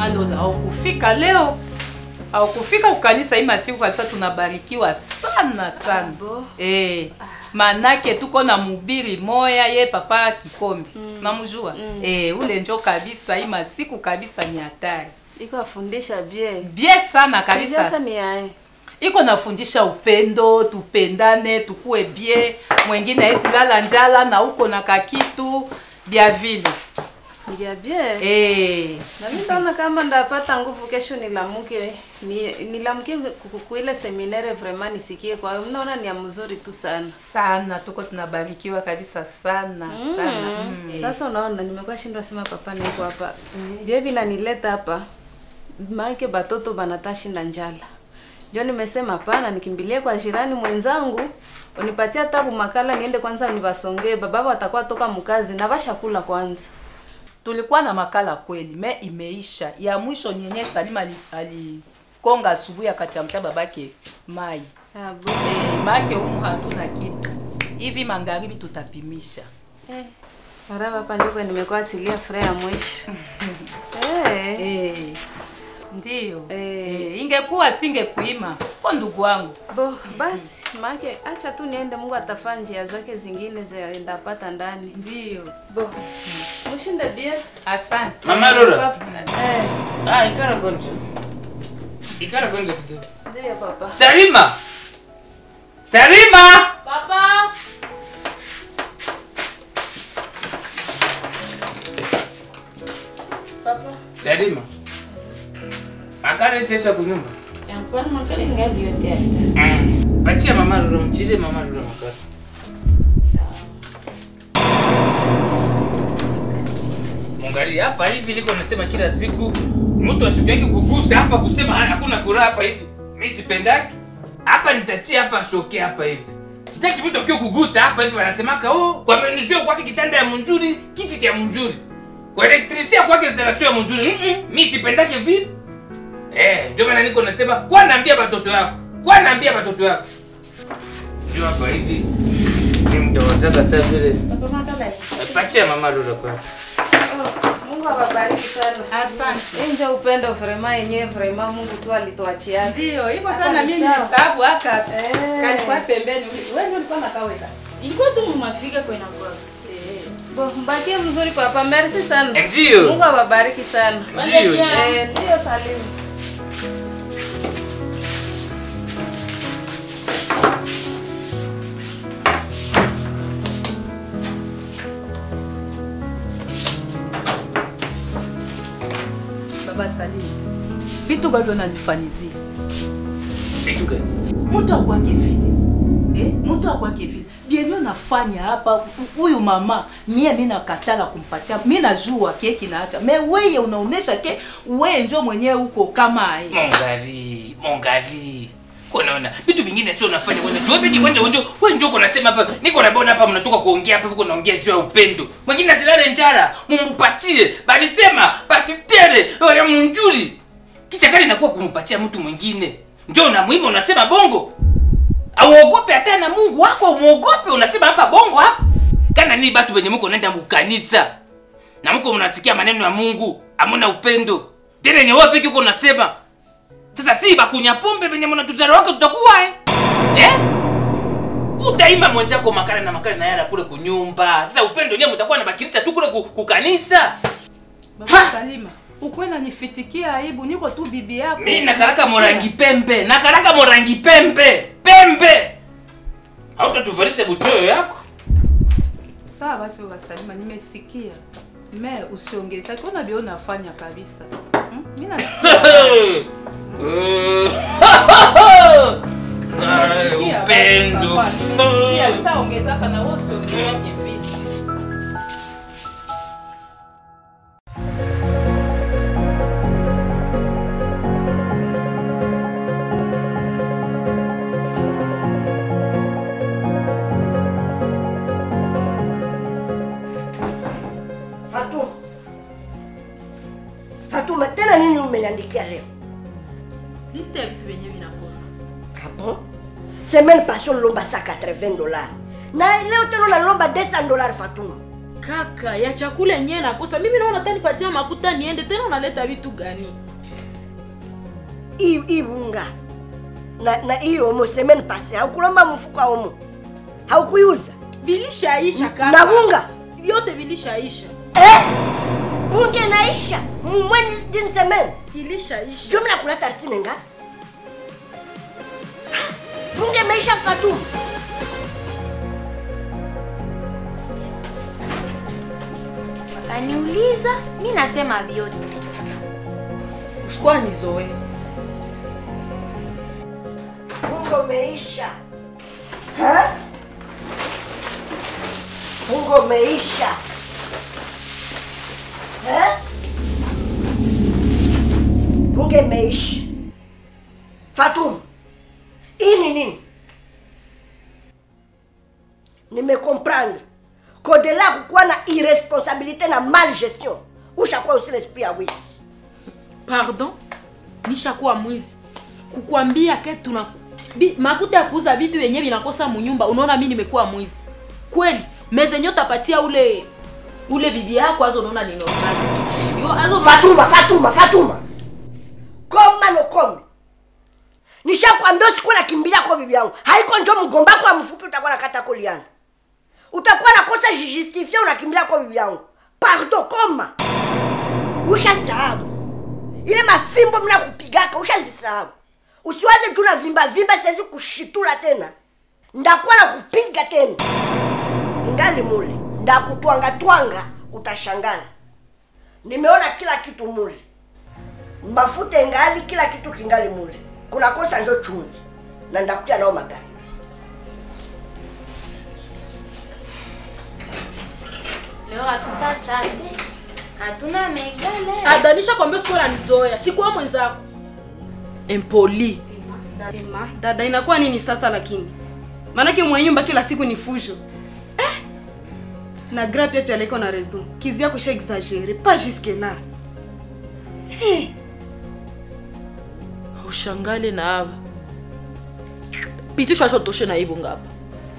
Malola, haukufika leo, haukufika kukanisa hii masiku kabisa. Tunabarikiwa sana sana Abo. eh, manake tuko na mubiri moya ye papa Kikombe namjua eh, ule njo kabisa hii masiku kabisa ni hatari iko afundisha bie bie sana sasa kabisa, ni yae iko nafundisha upendo, tupendane, tukue bie, mwengine hezi lala njala na uko na kakitu bya vile ndia bie eh. na mimi naona kama ndapata nguvu kesho nilamuke ni, nilamuke ku- ku ile seminaire vraiment nisikie kwa hiyo naona ni ya mzuri tu sana sana tuko tunabarikiwa kabisa sana sana mm. sasa unaona nimekuwa shindwa sema papa niko hapa bie vinanileta hapa maake batoto banatashinda njala njo nimesema hapana nikimbilie kwa jirani mwenzangu unipatia tabu makala niende kwanza nivasongee bababa watakuwa toka mkazi na vashakula kwanza tulikuwa na makala kweli me imeisha ya mwisho nyenye Salima ali- alikonga asubuhi akachamcha babake mai Ah, bu- eh, make umu hatuna kitu hivi magharibi tutapimisha eh, maraba hapa ndiko nimekuwa atilia furaha ya mwisho eh. eh, ndiyo Eh. eh, ingekuwa singekuima ko ndugu wangu Bo, basi maake acha tu niende, Mungu atafaa njia zake zingine zendapata ndani. ndiyo Bo, mushinde bie asante Mama Rora. Papa, eh, Ah, ikara gonjo. Ikara gonjo kidogo. ndiyo papa. Salima. Salima. papa Papa. Salima. Akare sasa kunyumba. Hapana, makali ngali yote hapa. Mm. Patia mama Rora mchile mama Rora makara. Mungali hapa hivi liko nasema kila siku mtu asiku yake kugusa hapa kusema hana- hakuna kura hapa hivi. Mimi sipendaki. Hapa nitachia hapa soke hapa hivi. Sitaki mtu akiwa kugusa hapa hivi wanasemaka oh kwa menuzio kwake kitanda ya munjuri, kiti cha munjuri. Kwa elektrisia kwake installation ya munjuri. Mm -mm, mimi sipendaki vile. Eh, ndio maana niko nasema kwa naambia watoto yako. Kwa naambia watoto yako. Ndio hapa hivi. Ni mtawazaka sasa vile. Papa makala. Eh, Patia mama Rora kwa. Oh, Mungu awabariki sana. asante Hii ndio upendo vraiment yenyewe vraiment Mungu tu alituachia. ndiyo iko Hapa sana ni mimi sawa. nisabu haka Eh. kalikuwa pembeni wewe ndio ulikuwa nakaweka Ilikuwa tu mumafika kwa inakuwa. Bo, mbakie mzuri papa. Merci sana. Ndio. Mungu awabariki sana. Ndio. Eh, ndio Salimu. baba Salimu vitu bavyo nanifanyizia Vitu gani? mtu akwake vile eh? mtu akwake vile bienyo nafanya hapa huyu mama mie mi nakatala kumpatia mi najua keki naacha me weye unaonesha ke weye njo mwenyewe uko kama aye Mongali, mongali. Unaona vitu vingine sio unafanya kwanza. Chua pedi kwanza wewe wewe njoo unasema hapa. Niko na bona hapa mnatoka kuongea hapa huko naongea juu ya upendo. Mwingine asilale njara, mumupatie. Bali sema basitere ya munjuri. Kisha kali inakuwa kumpatia mtu mwingine. Njoo na muhimu unasema bongo. Auogope hata na Mungu wako umuogope unasema hapa bongo hapa. Kana ni batu wenye mko naenda mkanisa. Na mko mnasikia maneno ya Mungu, hamuna upendo. Tena ni wewe peke uko unasema. Sasa si bakunya pombe venye mnatuzara wake tutakuwa eh? Eh? Utaima mwenzako makala na makala na yala kule kunyumba. Sasa upendo nyewe mtakuwa na bakirisha tu kule ku- kukanisa. baba Ha! Salima ukwe nanifitikia aibu niko tu bibi yako Mimi nakaraka morangi pembe, nakaraka morangi pembe, pembe. Hautatuvalisha buchoyo yako. sawa basi baba Salima nimesikia me usiongeza kiona bio nafanya kabisa hmm? mi nasikia Eh. Ah, Nimesikia basi, Upendo. papa, nimesikia, sitaongezaka na wewe usiongezake vile Fatuma. Fatuma, tena nini umeniandikia leo? Liste ya vitu vyenyewe vinakosa. Ah bon? Semaine passée ulomba sa 80 dollars. Na leo tena unalomba 200 dollars Fatuma. kaka ya chakula yenyewe nakosa mimi naona tanipatia makuta niende tena unaleta vitu gani hii hii bunga na na hii omo semaine passée haukulomba mfuko wa omo haukuiuza vilishaisha kaka na bunga vyote vilishaisha eh? bunga inaisha mumweni d'une semaine ilishaisha jumla kula tartine ngapi bunga imeisha Fatuma Akaniuliza, mi nasema vyote. usikuwa nizoe bunga umeisha Ha? bunga umeisha Eh? bunga imeisha Fatuma hii ni nini nimekomprendre kodela kukuwa na irresponsabilité na mal gestion ushakuwa usi l'esprit ya wisi pardon nishakuwa mwizi kukwambia ke tuna bi, makuta ya kuuza vitu yenyewe vinakosa munyumba unaona mi nimekuwa mwizi kweli mezenye utapatia ule ule bibi yako azo unaona ni normal yo azo Fatuma, Fatuma, Fatuma, koma nokome. Nishakwambia usikuwa nakimbilia kwa bibi yangu, haiko njo mgomba kwa mfupi utakuwa nakata koliana, utakuwa nakosa jijustifie, unakimbilia kwa bibi yangu. Pardon, koma. Ushasahau ile mafimbo mna kupigaka, ushazisahau. Usiwaze tu na vimba vimba, siwezi kushitula tena, ndakuwa na kupiga tena, ingali mule ndakutwanga twanga, utashangala nimeona kila kitu mule, mafuta ingali, kila kitu kingali mule, kuna kosa njo chumvi, na ndakuja nao magari. Leo hatutachate, hatuna megale. adanisha kwambia usikuwa nanizoea sikuwa mwenzako empoli Ema, dada inakuwa nini sasa lakini maanake mwenye nyumba kila siku ni fujo eh? na gra pia pia aliko na raison kizi yako sha exagere pas jusque là ushangale na ava pitisho ashotoshe na ivo ngapa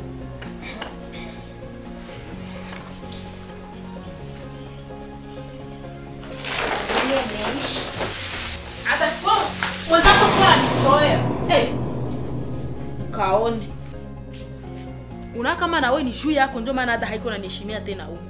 Hiyo imeisha. hata sikuwa mwenzako sikuwa nanizoea hey. mkaone una kama nawe ni juu yako ndio maana hata haiko naniheshimia tena huko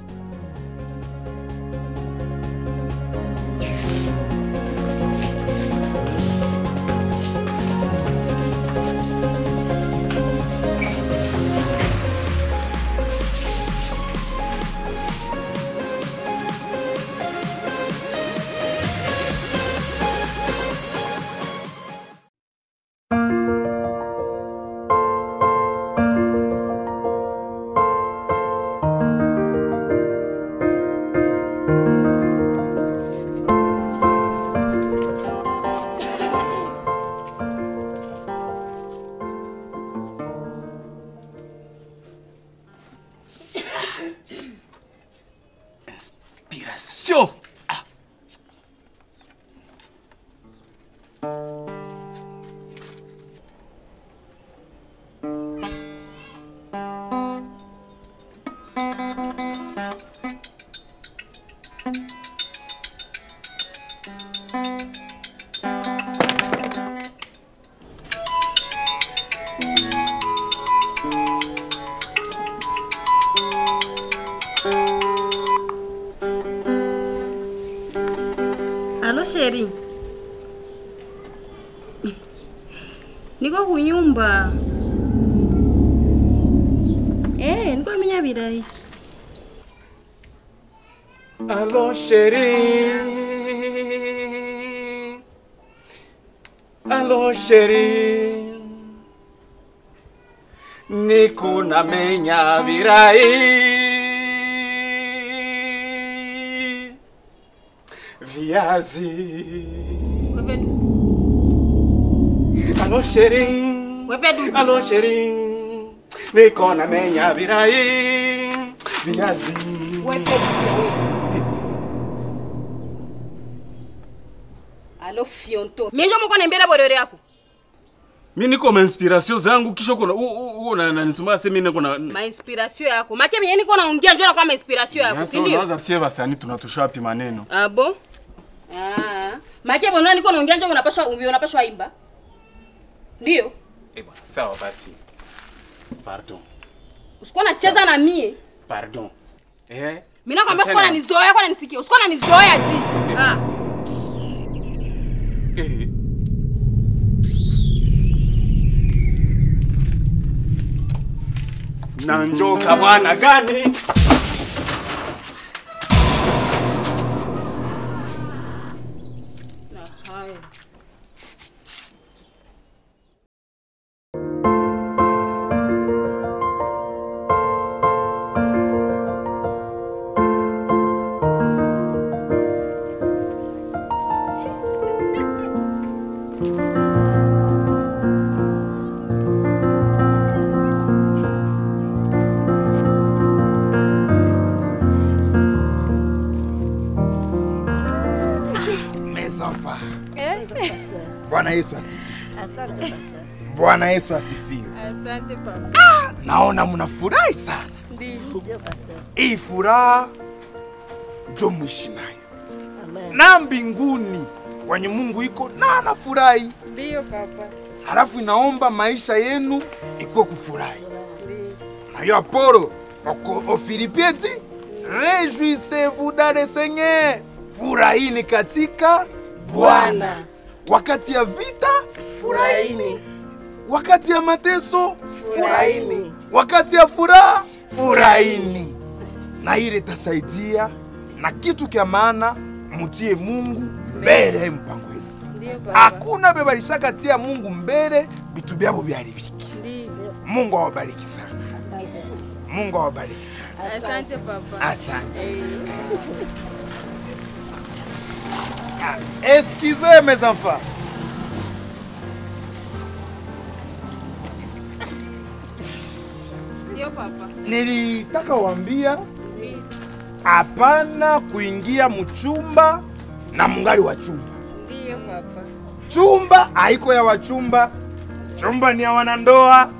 Inspiration. Ah. alo sheri niko kunyumba eh, niko menya birayi Allons chérie. Allons chérie. Niko namenya virai. Viazi. wewe duzi Allons chérie. wewe duzi Allons chérie. Niko namenya virai. Viazi. wewe duzi wewe alo fionto mienjo moko nembela borere yako mi niko ma inspiration zangu kisha uko na- u- u- uko na nanisumbua sema mimi niko na mainspiration yako make venye niko naongea njo nakuwa mainspiration yako Sasa sindio unawaza sie basani tunatusha wapi maneno abo Ah. make bonaa niko naongea njo unapashwa unapashwa imba ndio Eh bwana, sawa basi pardon usikuwa nacheza na mie pardon eh mi nakwambia usikuwa Tena. nanizoea kwa nanisikia usikuwa nanizoea ti Ah. eh na njoka bwana gani Na haya. Mes enfants. Bwana Yesu asifiwe. Bwana Yesu asifiwe. Ah, Naona mnafurahi sana. Hii furaha njo mwishi nayo na mbinguni kwenye Mungu iko na anafurahi. Ndio papa. Halafu inaomba maisha yenu ikuwe kufurahi. Na yo Apolo oko ofilipieti rejuisez-vous dans le Seigneur, furahini katika Bwana. Wakati ya vita furahini, wakati ya mateso furahini, wakati ya furaha furahini, na ile itasaidia na kitu kya maana, mutie Mungu mbele ya mpango yenu. Hakuna bebalishaka tia Mungu mbele, vitu vyabo vyaribiki. Mungu awabariki sana. Mungu awabariki sana. Asante papa. Asante. Ah, Excusez mes enfants. Ndio papa. Nilitaka waambia hapana kuingia mchumba na mungali wa chumba. Ndio papa. Chumba haiko ya wachumba, chumba ni ya wanandoa.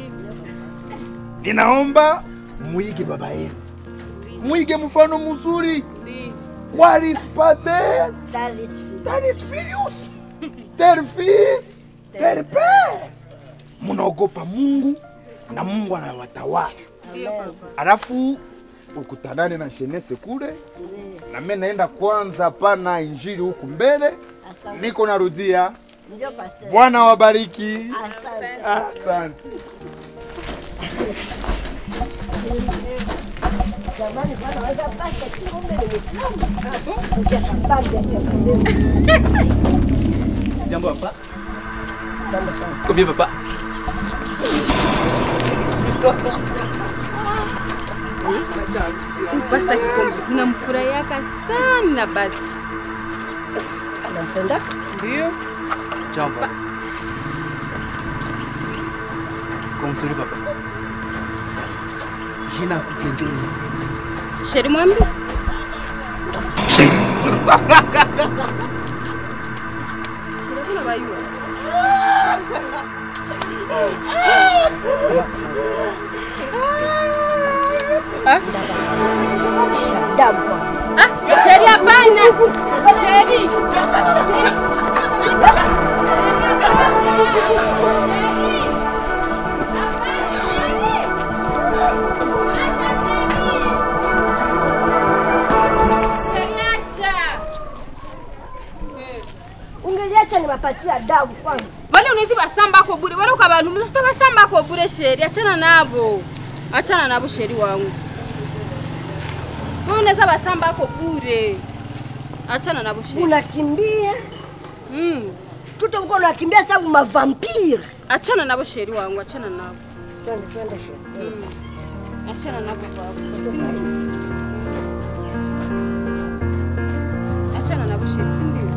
Ninaomba muige baba yenu, muige mfano mzuri. Qualis pater, talis filius, ter fils, ter père. Munaogopa Mungu na Mungu anawatawala. Alafu ukutanane na shenese kule, na mimi naenda kwanza pana injili huku mbele, niko narudia. Ndio pastor. Bwana wabariki. Asante. Asante. Zamani bwana waweza pasta kumbe ni Muislamu. Kuja sababu ya kuokolewa. Jambo papa. Jambo sana. Combien papa Pasta Kikombe, ninamfurahiaka sana basi. Anampenda? Ndio. Jambo. Kumsuri papa. Jina kupenjoni. Sheri mwambi. Sheri kuna bayua. Ah? Shadamu. Ah, Sheri hapana. Sheri. Ungeliacha niwapatia damu kwanza. Wale unaweza basamba ako bure, wale ukabantu mzito basamba ako bure sheri, achana nabo. Achana nabo sheri wangu. Wewe unaweza basamba ako bure. Achana nabo sheri. Unakimbia. Mm. Tuto uko unakimbia sababu mavampire. Achana nabo sheri wangu, achana nabo. Twende twende sheri. Mm. Achana nabo baba. Achana nabo sheri, si ndio?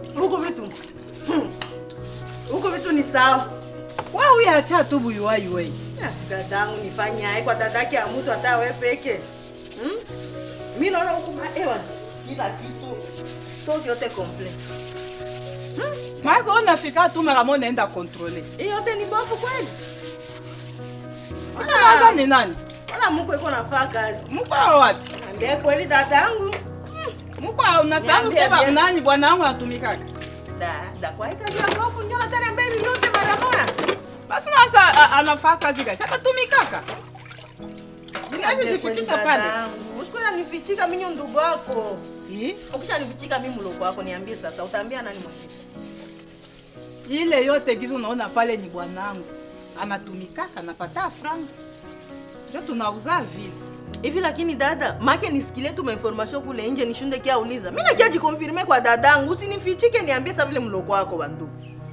huko vitu hmm, huko vitu ni sawa Wewe acha tu buyuwai wewe. dadangu nifanye aye kwa dadake ya mtu hata we peke hmm? mi naona huku ma- ewa kila kitu stock yote complete Mako unafika tu mara moja naenda kontrole. hii yote ni bofu kweli Unaanza ni nani? wala mko iko nafaa kazi Mko wapi? ambie kweli dadangu Mko unasahau Niambie, keba niambie. nani bwana wangu anatumikaka. da da kwa hii kazi ya bofu ndio nataka mbele yote mara moja Basi unasa a- anafaa kazi gani? Sasa tumikaka. Ninaweza jifikisha pale. usikwenda nifichika minyo ndugu wako ukisha nifichika mi mloko wako niambie sasa utaambia nani mwingine Ile yote gizo unaona pale ni bwanangu. Anatumikaka anapata franga. Ndio tunauza vile. hivi lakini dada make nisikilie tu mainformation kule nje nishunde kia uliza mi nakia jikonfirme kwa dadangu usinifichike niambie sa vile mloko wako bandu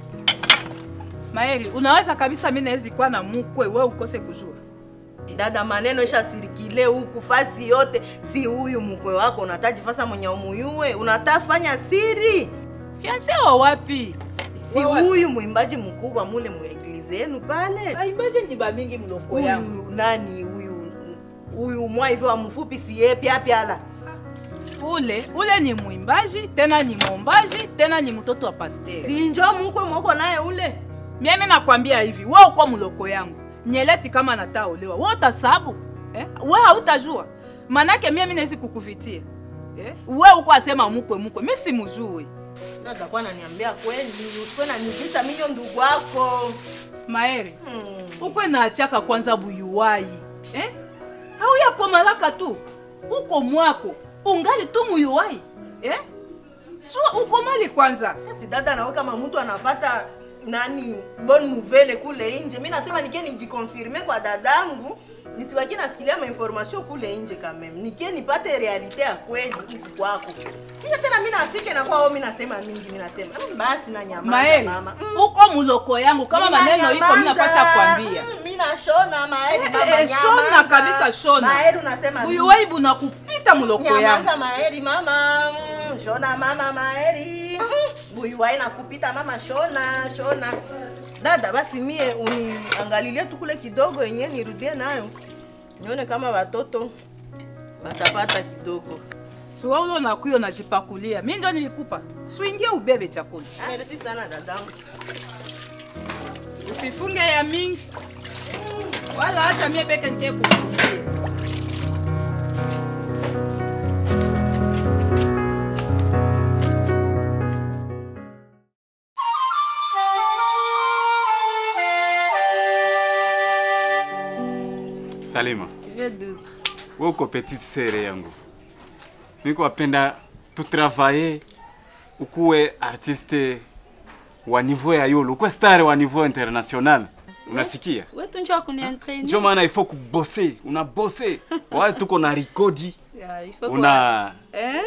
Maeli, unaweza kabisa mimi nawezi kuwa na mkwe wewe ukose kujua. dada maneno ishasirikile huku fasi yote si huyu mkwe wako unataji fasa mwenye umuyue unatafanya siri fianse wa wapi si huyu mwimbaji mkubwa mule mueglize yenu pale baimbaji ni bamingi mloko yangu huyu nani huyu huyu mwa hivyo wa mfupi siye pya pyala ule ule ni mwimbaji tena ni mwombaji tena ni mtoto wa pasteri sinjo mkwe mwoko naye ule mimi nakwambia hivi wewe uko mloko yangu nyeleti kama nataolewa wewe utasabu eh? wewe hautajua manake mimi nawezi kukuvitia eh? wewe uko asema mkwe mkwe mimi simjui dada kwa naniambia kweli usikwe nanikisa minyo ndugu wako maeri ukwe naachaka kwanza buyuwai eh? au yakomalaka tu uko mwako ungali tu muyuwai eh? so ukomali kwanza si dada nawe kama mtu anapata nani bon nouvelle kule nje mi nasema nike nijikonfirme kwa dadangu nisibaki nasikilia mainformation kule nje kamem nike nipate realite ya kweli huku kwako kisha tena mi nafike na kwao mi nasema mingi mi nasema "Mm, basi na nyamaza maeri mama uko muloko yangu kama maneno iko mi napasha kwambia mi nashona maeri Eh, mama eh, shona nyamaza. kabisa shona maeri unasema huyu waibu na kupita muloko yangu nyamaza maeri mama Mm, shona mama maeri buyuwai nakupita mama shona shona dada basi mie uniangalilie tu kule kidogo yenye nirudie nayo nione kama watoto watapata kidogo siwa ulo nakuyo najipakulia mi ndio nilikupa swingie ubebe chakula merci sana dadangu usifunge ya mingi wala hata mie peke nite kufungia Salima, wewe uko petite sere yangu, niko apenda tutravaye ukuwe artiste wa niveau ya yolo, ukuwe star wa niveau international. Unasikia? wetu njo kunientraîner. Ndio maana ifo kubose, unabose wale tuko na rekodi Ya, il faut una kwa- Eh?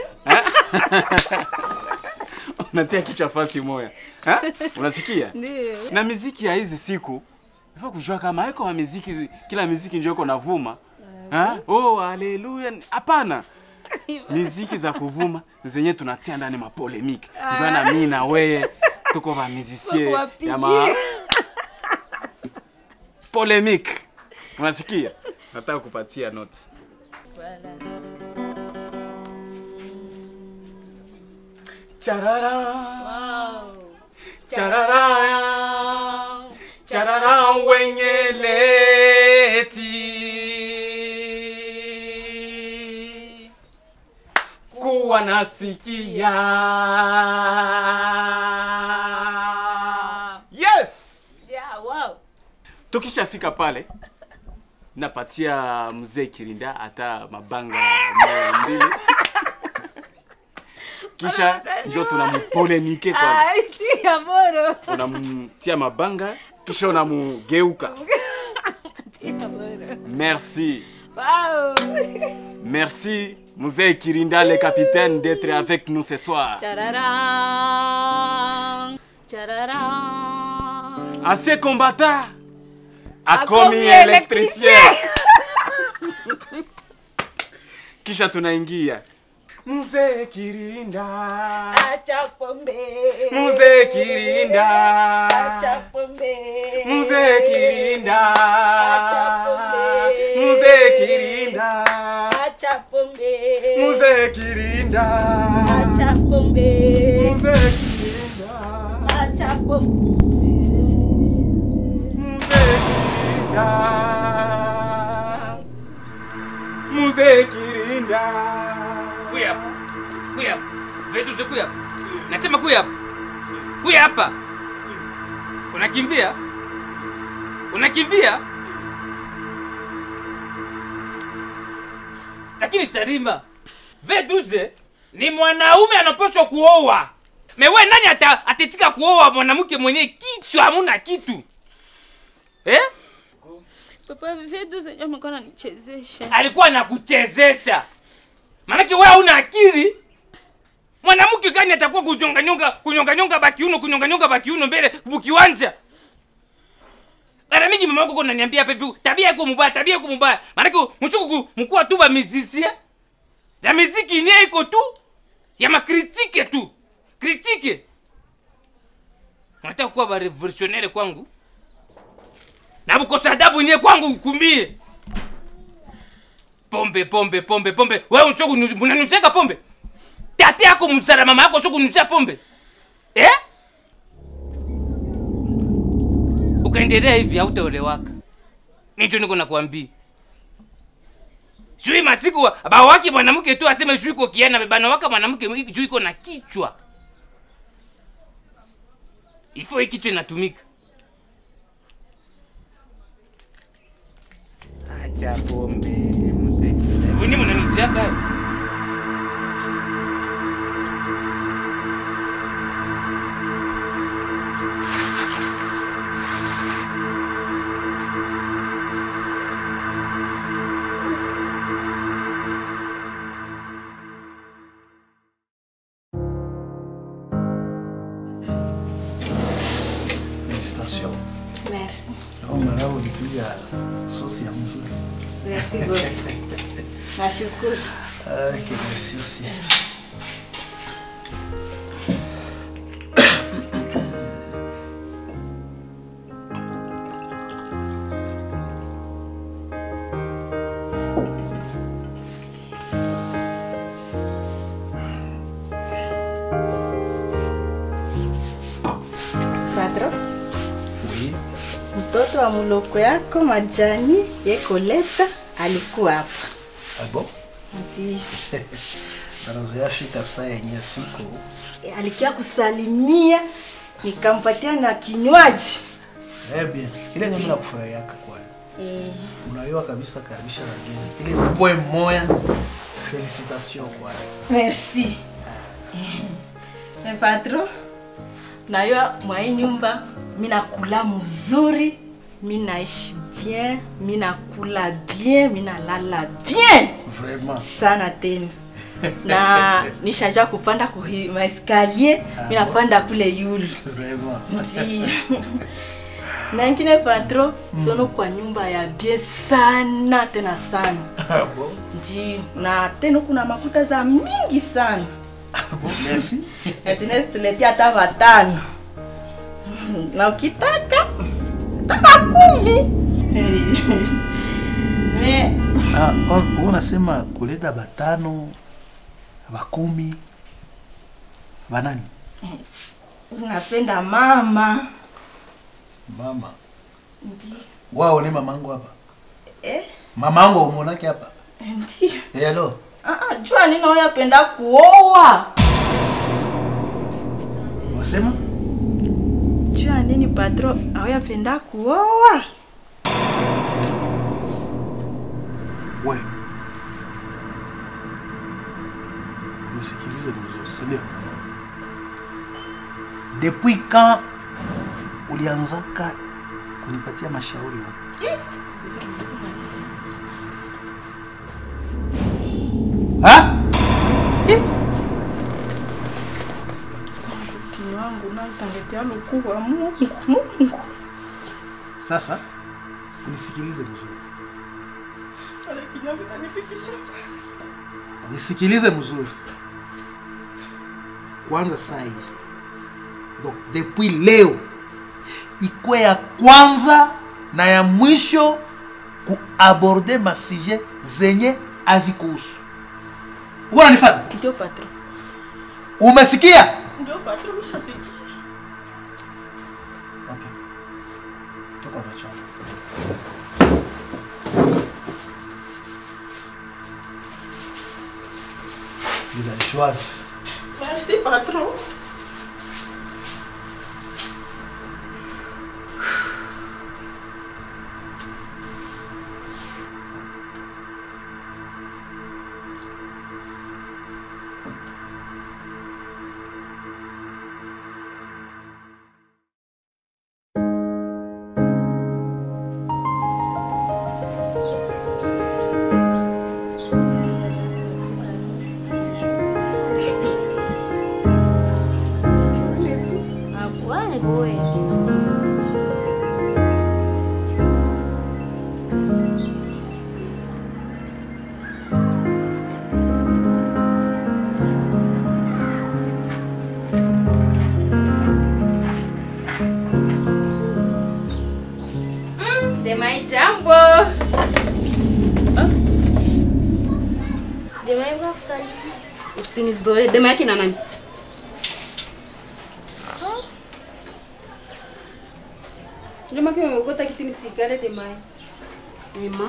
unatia kichwa fasi moya Ha? unasikia Ndiyo. na miziki ya hizi siku ifo kujua kama iko wa miziki zi- kila miziki njo iko navuma Ha? oh haleluya hapana miziki za kuvuma zenye tunatia ndani mapolemike njua na mi na weye tuko va musicien ya ma polemique unasikia nataka kupatia note Charara. Charara. Charara wenye leti. Kuwa nasikia. Yes! Yeah, wow. Tukishafika pale napatia mzee Kirinda hata mabanga moja mbili kisha njo tunamupolemike kwa Ai, tia moro. unamtia mabanga kisha unamugeuka Tia moro. merci Wow. merci mzee Kirinda le capitaine d'être avec nous ce soir Chararan. Chararan. assez combattant Akomi akomi électricien kisha tunaingia Mzee Kirinda. Acha pombe. Mzee Kirinda. Acha pombe. Mzee Kirinda. Acha pombe. Mzee Kirinda. Acha pombe. Mzee Kirinda. Acha pombe. Mzee Kirinda. Acha pombe. Mzee Kirinda. Kuya hapa. Kuya hapa. Veduze kuya hapa. Nasema kuya hapa. Kuya hapa. Unakimbia? Unakimbia? Lakini Sarima, Veduze ni mwanaume anapaswa kuoa. Mewe nani ata, atetika kuoa mwanamke mwenye kichwa hamuna kitu? Eh? Papa Veduze ndio amekuwa ananichezesha. alikuwa anakuchezesha. Maanake wewe hauna akili. Mwanamke gani atakuwa kunyonganyonga kunyonganyonga bakiuno kunyonganyonga bakiuno mbele bukiwanja? Mara mingi mama yako unaniambia hapa hivi tabia yako mbaya, tabia yako mbaya. Maanake mshuku mkuu tu ba musicien. La muziki ni iko tu ya makritike tu. Kritike. Unataka kuwa ba revolutionnaire kwangu? Na bukosa adabu nye kwangu kumbie pombe pombe pombe pombe wewe unchoku unanuteka pombe tate yako mzara mama yako sio kunusia pombe eh ukaendelea hivi hautaolewaka nicho niko nakwambia shui masiku bawaki mwanamke tu aseme shui iko kiana bana waka mwanamke juu iko na kichwa ifo hii kichwa inatumika acha pombe mzee Wini mnanichaka Félicitations. Merci. Naona leo ulipiga sosi ya mzuri. Merci boss. Nashukuru. Ah, que merci aussi. Patro, Oui. mtoto wa muloko yako majani yekoleta alikuwa hapa. Ah bon? Ndiyo. Anazoea fika saa yenye siku. E, alikia kusalimia nikampatia na kinywaji. Eh bien, ile nyama na kufurahia yako kwa. Eh, Unajua kabisa karibisha wageni. Ile poe moya. Félicitations kwa. merci. Me patro, nayo mwa hii nyumba minakula mzuri, minaishi bien, minakula bien, minalala bien Vraiment. sana tena na nishaja kupanda kuhi maeskalier minapanda kule yulu Vraiment. Ndi. na ingine patro sono kwa nyumba ya bien sana tena sana Ah bon? ndio na tena kuna makuta za mingi sana Bon, merci. atinezi tuletia hata watano na ukitaka hata makumi me Ah, un- unasema kuleta batano, bakumi, banani? napenda mama Mama. ndio Wao ni mamangu hapa. eh, Mamangu umonake hapa. ndio Hello. Ah, ah, jua nini oyapenda kuoa Wasema? jua nini patro aoyapenda kuoa We. Unisikilize vizuri, si ndio? Depuis quand ulianzaka kunipatia mashauri? Ha? mtini wangu nautangetea lukuu wa mungu mungu Sasa unisikilize vizuri. nisikilize mzuri kwanza saa hii donc depuis leo ikwe ya kwanza na ya mwisho kuaborde masije zenye azikuhusu uko nanifata Ndio patron. umesikia Ndio patron, nishasikia. okay. toka machoni villageoise Merci patron. Wangu wewe. Demai jambo. Demai kwa kusalimia. Usinizoe. Dema yake na nani? Dema yake umekota kiti nisikale Demai. Dema.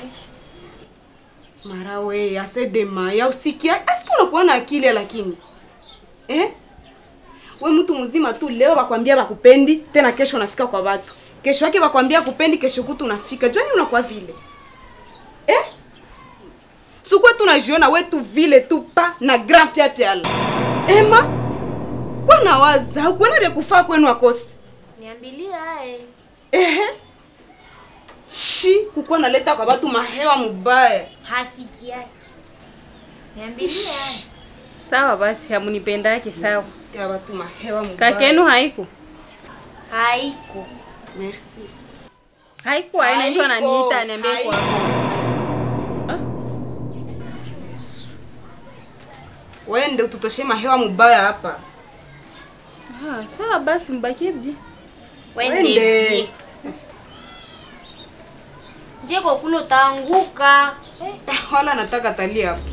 Mara we, ase Demai, ausikia. Asikia unakuwa na akili lakini. Eh? We mtu mzima tu leo wakwambia wakupendi, tena kesho unafika kwa watu. Kesho yake wakwambia kupendi, kesho kutu unafika. Jwani unakuwa vile. Eh? Sukwe tunajiona wetu vile tu pa na grand piate ala. Ema? Kwana waza, kuona vya kufaa kwenu akosi. Niambilie ae. Ehe. Shi, kukuwa naleta kwa watu mahewa mubaya. Hasiki yake. Niambilie ae. Sawa basi, hamunipendake sawa. Ya watu mahewa mubaya. Kakenu haiko? Haiko. Merci. Haiko aina hiyo Haiko, ananiita niambie haiko. kwa. Wende ututoshe mahewa mubaya hapa. Ah, sawa basi mbakie bi. Wende. Je, kwa kule utaanguka. Eh, wala nataka talia hapa.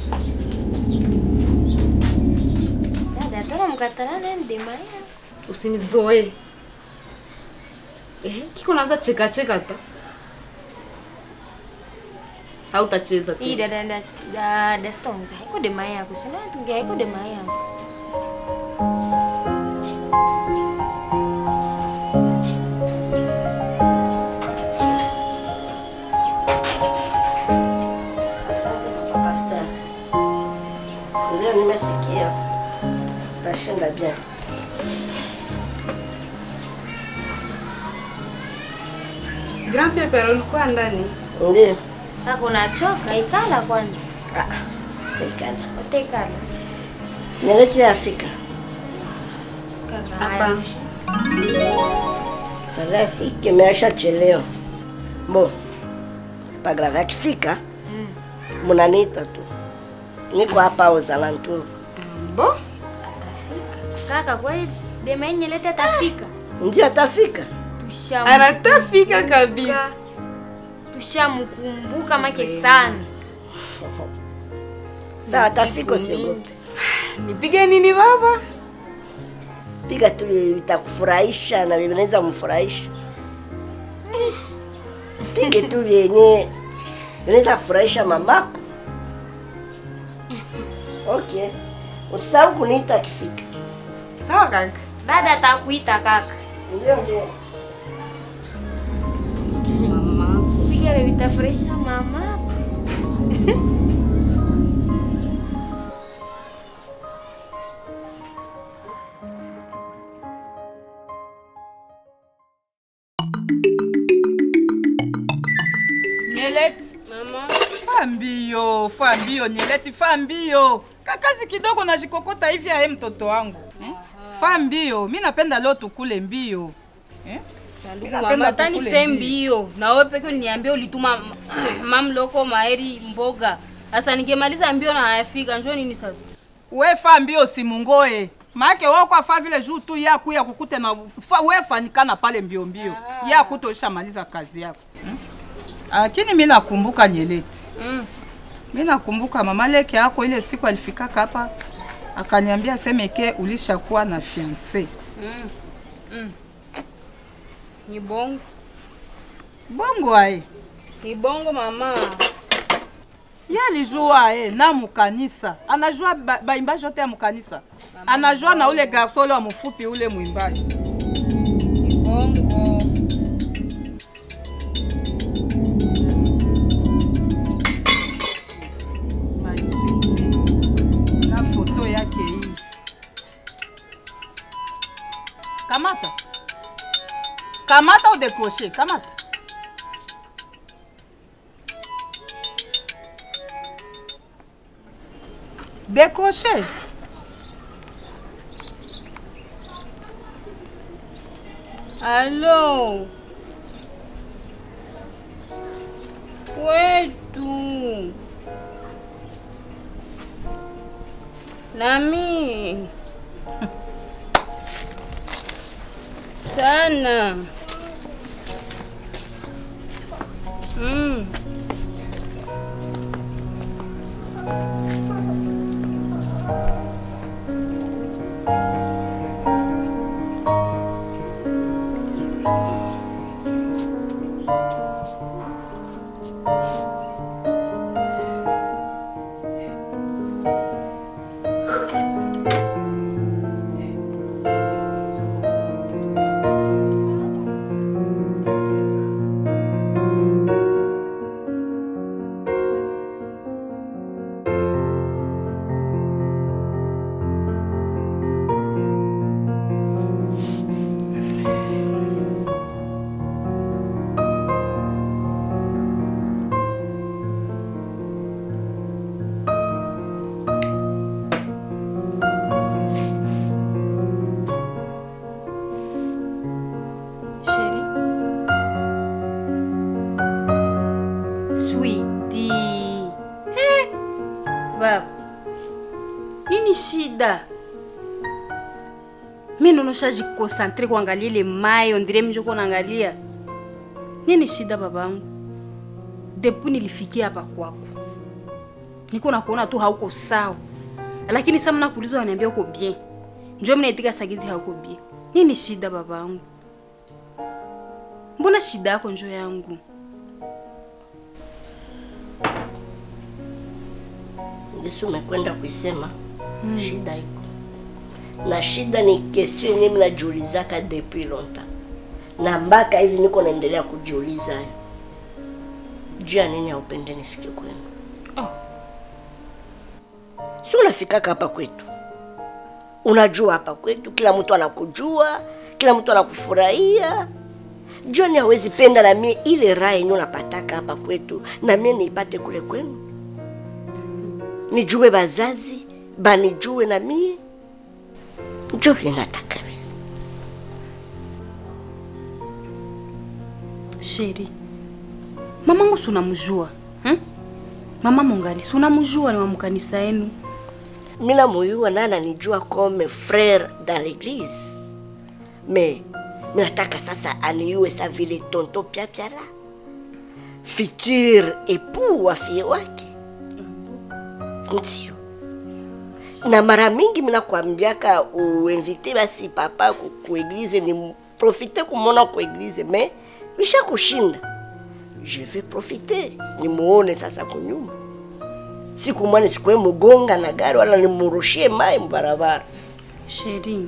Dada, tena mkatalana ndemaya. Usinizoe. Eh, kiko naanza cheka cheka ta. Hautacheza tu. Hii dada dada dada stones haiko demaya yako. Sina tunge haiko demaya yako. Asante papa pasteur. Ndio nimesikia. Utashinda bien. Grand Pepe ulikuwa ndani. Ndio. Kaka unachoka ikala kwanza. Ah, sitaikana. Utekala. Nilete Afrika. Kaka. Hapa. Sasa afike imeshachelewa. Bon. C'est pas grave akifika. Mnaniita tu. Niko hapa aux alentours. Bon. Kaka kweli demaya nyelete atafika. Ndio atafika. Tushamu. Anatafika kabisa. Tushamkumbuka make sana. Sawa atafika usiogope. Nipige nini baba? Piga tu vitakufurahisha na vinaweza mfurahisha. Pige tu vyenye vinaweza kufurahisha mamako. Okay. Usisahau kuniita akifika. Sawa kaka. Dada atakuita kaka. Ndio ndio. Piga vile vitafurahisha mamako. Nyeleti. Mama. Fa mbio, fa mbio Nyeleti, fa mbio. Kakazi kidogo najikokota hivi aye mtoto wangu. Eh? Fa mbio, mi napenda leo tukule mbio. Eh? Mi napenda Mama tani tukule fe mbio. mbio. Na wewe peke uniambie ulituma mamloko maeri mboga. Asa nikimaliza mbio na hayafika, njoo nini sasa? we fa mbio simungoe make wako afa vile juu tu ya kuya kukute na fa, we fanikana pale mbio mbio ya kutoisha maliza kazi yako hmm? Lakini mi nakumbuka Nyeleti Mm. mi nakumbuka mama Leke yako ile siku alifikaka hapa akaniambia semeke ulishakuwa na fiance. Mm. Mm. Ni bongo. Bongo aye. Ni bongo mama. Ye alijua e na mukanisa anajua ba- baimbaji yote ya mukanisa anajua na ule garso ule wa mfupi ule mwimbaji Bongo. My sweetie. na foto yake hii kamata kamata udekroche kamata décroché. Allô Wetu Nami sana mm. Chérie. Sweetie. Eh, baba. Nini shida? Mi nonosha jikonsantre kuangalia ile mai ondire mjoko naangalia. Nini shida babangu? Depu nilifikia hapa kwako. Niko nakuona tu hauko sawa. Lakini sasa mnakuuliza wananiambia uko bien. Njoo mnaitika sagizi hauko bien. Nini shida babangu? Mbona shida yako njo yangu? Yesu umekwenda kuisema mm. shida iko na shida ni question yenyewe mnajiulizaka depuis longtemps, na mpaka hivi niko naendelea kujiuliza hayo juu ya nini haupende nifike kwenu. Oh. Si unafikaka hapa kwetu, unajua hapa kwetu kila mtu anakujua, kila mtu anakufurahia. John hawezi penda na mie ile raha yenye unapataka hapa kwetu, na mie niipate kule kwenu nijue bazazi banijue na mie njo vile nataka mie. Sheri, mamangu si unamjua hmm? Mama Mongali si unamjua, ni wa mkanisa yenu. mina muyua na ananijua comme frère dans l'église me minataka sasa aniue sa vile tonto pyapyala futur époux wa fie wake ndio na mara mingi minakwambiaka uinvite basi papa ku, ku eglise ni profite kumona ku eglise me bisha kushinda je vais profiter nimuone sasa kunyuma siku mwana sikuwe mugonga na gari wala nimurushie mai mbarabara Sheri,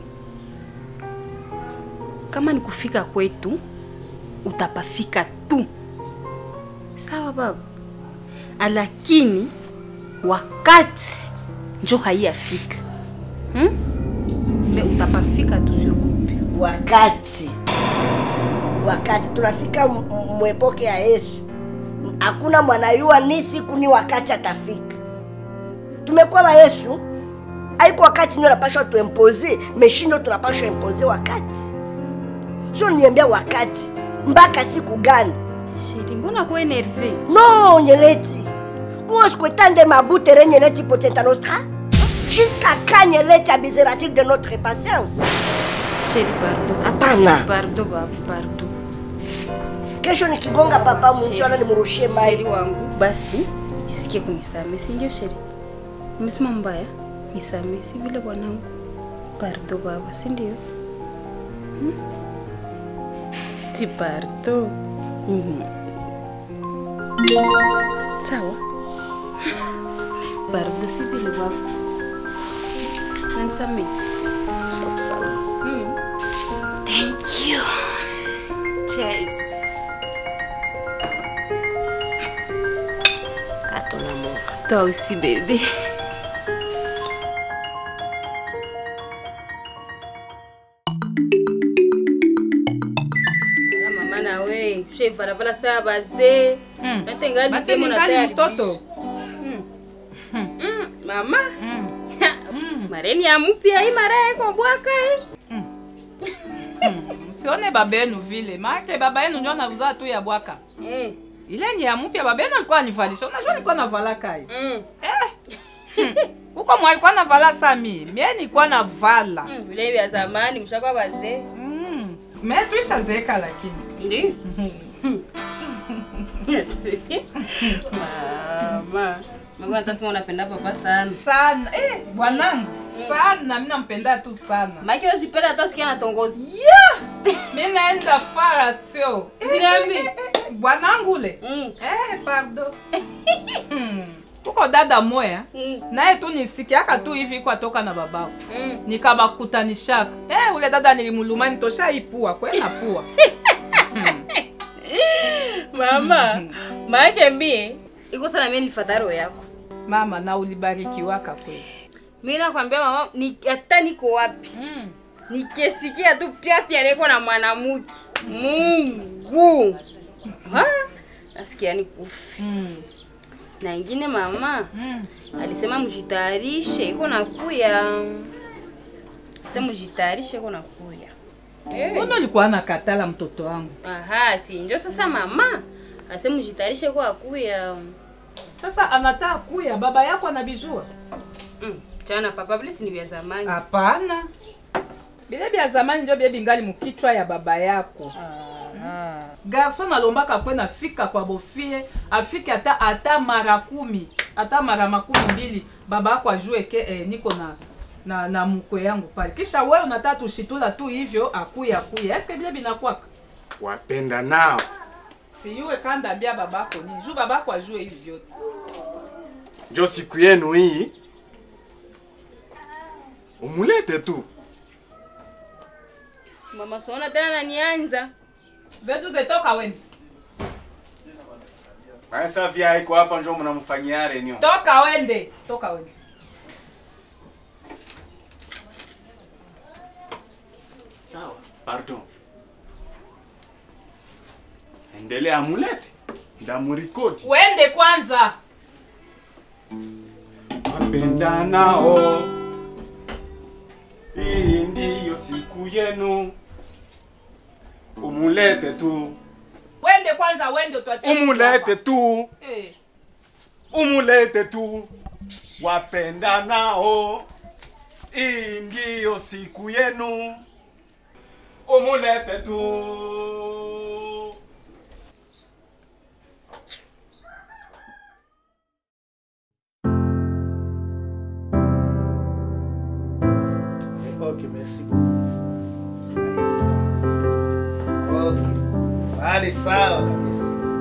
kama ni kufika kwetu utapafika tu, sawa baba, lakini wakati njo haiyafika hmm? Me utapafika tu, siogope. wakati wakati tunafika m- m- mwepoke ya Yesu, hakuna mwanayua ni siku ni wakati atafika. Tumekuwa wa Yesu, haiko wakati ndio napashwa tuempoze meshindo, tunapashwa empoze wakati, sio niambia wakati mpaka siku gani? Sheri, mbona kwa enerve? No, Nyeleti, kuoskwetande mabute renyeleti potenta nostra jusqu'à quand nyeleti abiseratique de notre patience Sheri, pardon. Hapana. Pardon babu, pardon. kesho nikigonga papa mchana nimrushie Sheri mai wangu, basi jisikie kunisamehe, si ndio Sheri? Umesema mbaya, nisamehe, si vile bwanangu. Pardon baba, si ndio? Hmm? Si pardon. Mhm. Sawa. Pardon, si vile baba. Nanisamehe. Hmm. Thank you. Cheers. Toi aussi, bébé. Ala mama na we ushaivalavala saa bazee Mm. natengali Basi demo ningali na tayari mtoto. bishi. Mm. Mm, mama mareni ya mpya hii mara yako bwaka hii msione baba yenu vile maake baba yenu ndio anavuzaa tu ya bwaka ile ni ya mpya baba yenu alikuwa anivalisha unajua nilikuwa navala kai eh. kuko mwa alikuwa navala sami mie nilikuwa navala Mm, vile vya zamani mshakuwa bazee me tuishazeeka lakini ndi mama Mungu atasema unapenda papa sana sana eh, bwanangu sana mi nampenda tu sana maki usipenda hata usikia natongozi yeah! mi naenda fara tio Ziniambi. Eh, eh, eh, bwanangu ule eh, pardon Hmm. kuko dada moya naye tu nisikiaka tu hivi iko atoka na babao nikabakutanishaka eh, ule dada nilimuluma nitosha ipua kwena pua mama maake mie iko sana mie nilifata roho yako mama na ulibarikiwaka kweli mi nakwambia mama ni, hata niko wapi nikisikia tu pyapya niko na mwanamke mungu Ha? nasikia nikufi na ingine mama alisema mjitayarishe iko nakuya sema mjitayarishe iko nakuya mbona ulikuwa nakatala mtoto wangu aha si njo sasa mama ase mjitayarishe iko akuya sasa anataka kuya baba yako anabijua mm. chana papa vile si ni vya zamani hapana bile bya zamani ndio bie bingali mukichwa ya baba yako garson alombaka kwe nafika kwa bofie afike ata ata mara kumi ata mara makumi mbili baba yako ajue ke eh, niko na na, na mkwe yangu pale kisha wewe unataka tushitula tu hivyo akuya akuya eske bile binakwaka wapenda nao siyuwe kanda bia babako nini juu babako ajue hivi vyote njo siku yenu hii umulete tu mama siona tena nanianza vetu zetoka wende Sasa vya iko hapa njo mnamfanyia renio. toka wende toka wende Sawa, pardon. Endelea mulete. Ndamurikodi. wende kwanza Wapenda nao. Hii ndiyo siku yenu. Umulete tu. wende kwanza wende tuachie Umulete tu. Eh. Umulete tu. Wapenda nao. Hii ndiyo siku yenu. Umulete tu. Ok, merci beaucoup. Ok. Vale sawa kabisa.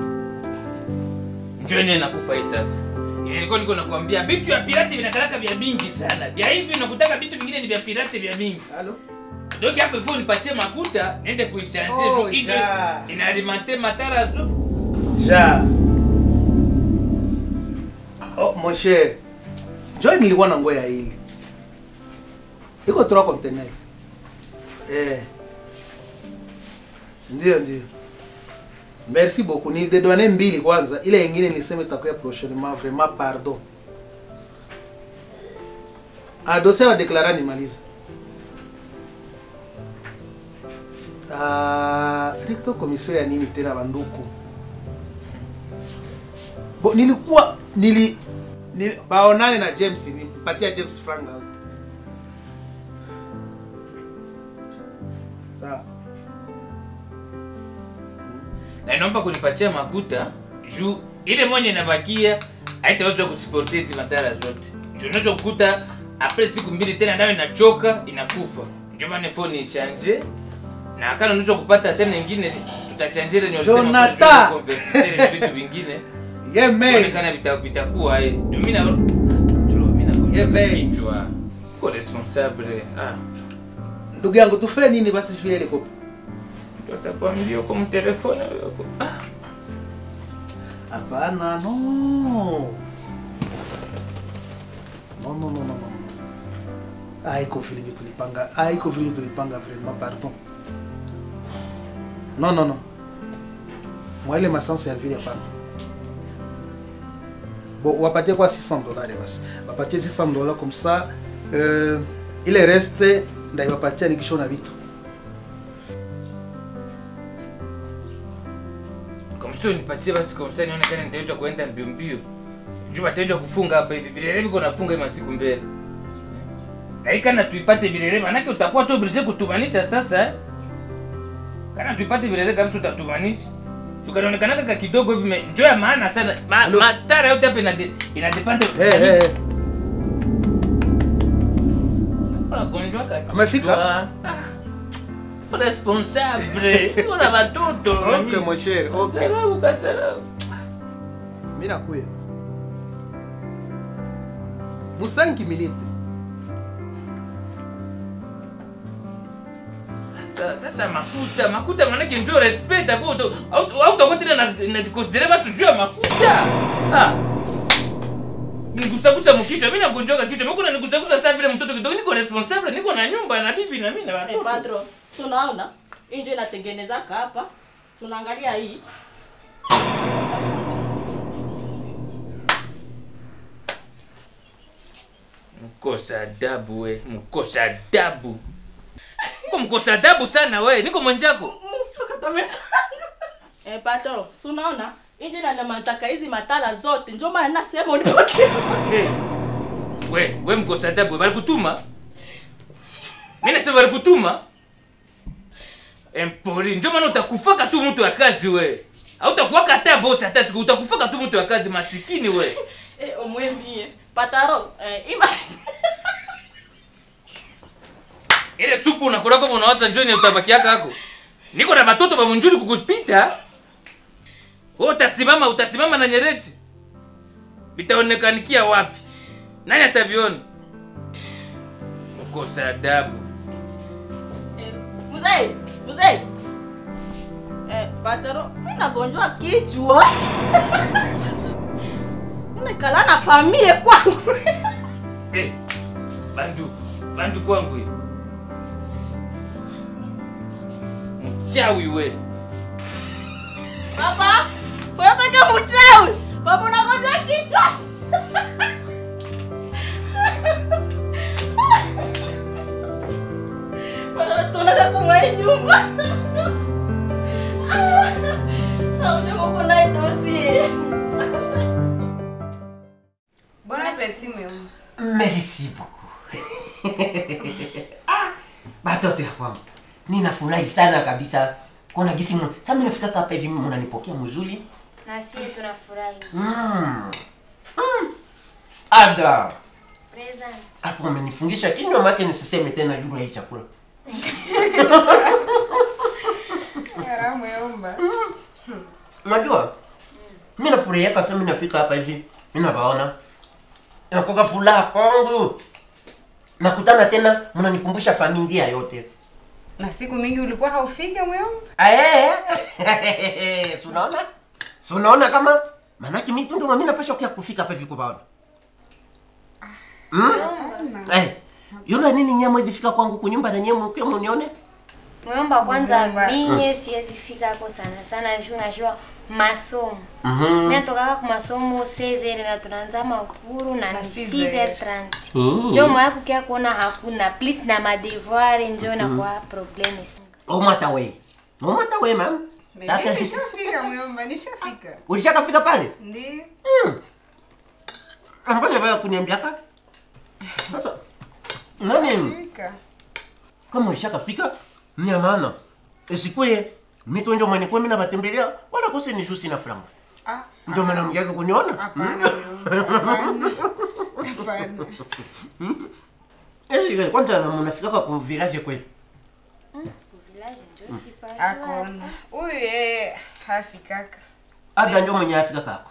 njoni nakufa hii sasa ilikuwa niko nakwambia vitu ya pirate vinakalaka vya mingi sana vya hivi nakutaka vitu vingine ni vya pirate vya mingi donc hapo ifo nipatie makuta niende kuichange Oh, oh, ijo ja. inalimante matara zo Ja. Oh, mon cher. Joy nilikuwa na ngoya hili. Iko trois conteneurs. Eh. Ndio ndio. Merci beaucoup. Ni dedwane mbili kwanza. Ile nyingine niseme itakuwa prochainement vraiment pardon. Ah, dossier wa deklara nimalize. Ah, recto commission ya nini tena banduku? Bo, nilikuwa nili, nili baonane na James, nimpatia James franga yote. Sawa. na inaomba kunipatia makuta juu ile moja inabakia haitaweza kusiporte hizi matara zote juu unaweza kukuta apres siku mbili tena nayo inachoka inakufa ndio maana phone ishanje na kana unaweza kupata tena ingine tutashanje ile Jonathan! convertisere vitu vingine Yeme. kana vitakuwa eh ndio mimi na mimi na Yeme. kichwa ko responsable ah Ndugu yangu tufanye nini basi juu ya ile kopi? tutakwambia kwa mtelefoni ah Hapana, no. No, no, no, no, no. Haiko vile vile tulipanga. Haiko vile tulipanga vraiment, pardon. Non, non, non. Moi ile masansi ya vile hapana. Bon, wapatie kwa 600 dollars basi. Wapatie 600 dollars comme ça euh, ile reste ndaiwapatia nikishona vitu. Kamsio nipatie basi kamsio nione kama nitaweza kuenda mbio mbio. Juu bataweza kufunga hapa hivi bilele biko nafunga hii masiku mbele. Na hii kana tuipate bilele manake utakuwa tu obligé kutumanisha sasa. eh. Kana tuipate bilele kabisa utatumanisha. Tukaonekana kaka kidogo hivi me- njoo ya maana sana. Ma, matara yote hapa inade inadepende. Eh, eh, eh. Unagonjwa kaka. Amefika? Responsable. Kuna watoto. Okay, mon cher. Okay. Sababu kasarau. Mimi nakuya. Musangi minute. Sasa sasa makuta makuta manake njoo respect hapo au au au utakuwa tena na na consider watu juu ya makuta. Ah. Nigusagusa mkichwa, mimi nagonjoka kichwa. Mimi kuna nigusagusa sasa vile mtoto kidogo niko responsible, niko na nyumba na bibi na mimi na Eh, watoto. patro, si unaona hii ndio inatengenezaka hapa, si unaangalia hii Mkosa adabu we, mkosa adabu. Uko mkosa adabu sana we, niko mwenjako. eh, patro, si unaona hii ndio inalemantaka hizi matala zote, ndio maana nasema unipoke Hey. We, we mkosa adabu, we, balikutuma? Mimi nasema balikutuma? Empori, ndio maana utakufaka tu mtu wa kazi we. Hautakuwaka hata boss hata siku utakufaka tu mtu wa kazi masikini we. eh, omwemie pataro eh, ima Ile supu unakula kama unawaza njoo ni utabaki yako hako. Niko na watoto wa munjuri kukupita. Wewe utasimama utasimama na nyereji. Vitaonekanikia wapi? Nani ataviona? Mkosa adabu. mzee mzee eh, pataro mimi nagonjwa kichwa nimekala na famie kwangu Eh, bandu, bandu kwangu hiyo. Mchawi we. Papa, wewe peke mchawi. Papa unagonjwa kichwa. Bwana tunataka kumwai nyumba. Hauna mko na dossier. Bon appétit, muyomba. Merci beaucoup. ah, batoto ya kwangu ninafurahi sana kabisa kuona gisi mu- sasa mimi nafika hapa hivi mnanipokea mzuri Na sisi tunafurahi. mm. mm. ada Present. hapo umenifungisha kinywa make nisiseme tena juu ya hii chakula muyomba. unajua mimi nafurahia kasa mimi nafika hapa hivi mimi nawaona inakuwa furaha kwangu nakutana tena mnanikumbusha familia yote Na siku mingi ulikuwa haufike muyomba? Eh, si unaona? Si unaona kama manake mimi tu ndo mimi napasha kia kufika hapa hivi kubaona. Hmm? Eh, yule nini nyama mwezi fika kwangu kunyumba na nyema ukiwa munione? Mwomba kwanza Mwomba. minye siwezi fika hako sana sana juu najua masomo. Mhm. Mimi natokaka ku masomo 16h na tunaanza makuru na ni 6h30. Mm. Njo mwaya kukia kuona hakuna please na madevoir njo na Mhm. kwa problem. O mata we. O mata we mam. Sasa Nishafika muyomba, nishafika. ulishakafika pale? Ndio. Mm. Mbona wewe kuniambiaka? Sasa nani kama ushakafika ni ya maana isikuye mito ndio mwenye kwa mimi nabatembelea wala kose ni jusi na franga. Ah, Ndio maana mjaka kuniona? Hapana, hapana. Hapana. Eh, kwanza na mnafika kwa village kweli. Akona. Huyu yeye hafikaka. Ada ndio mwenye afika kako.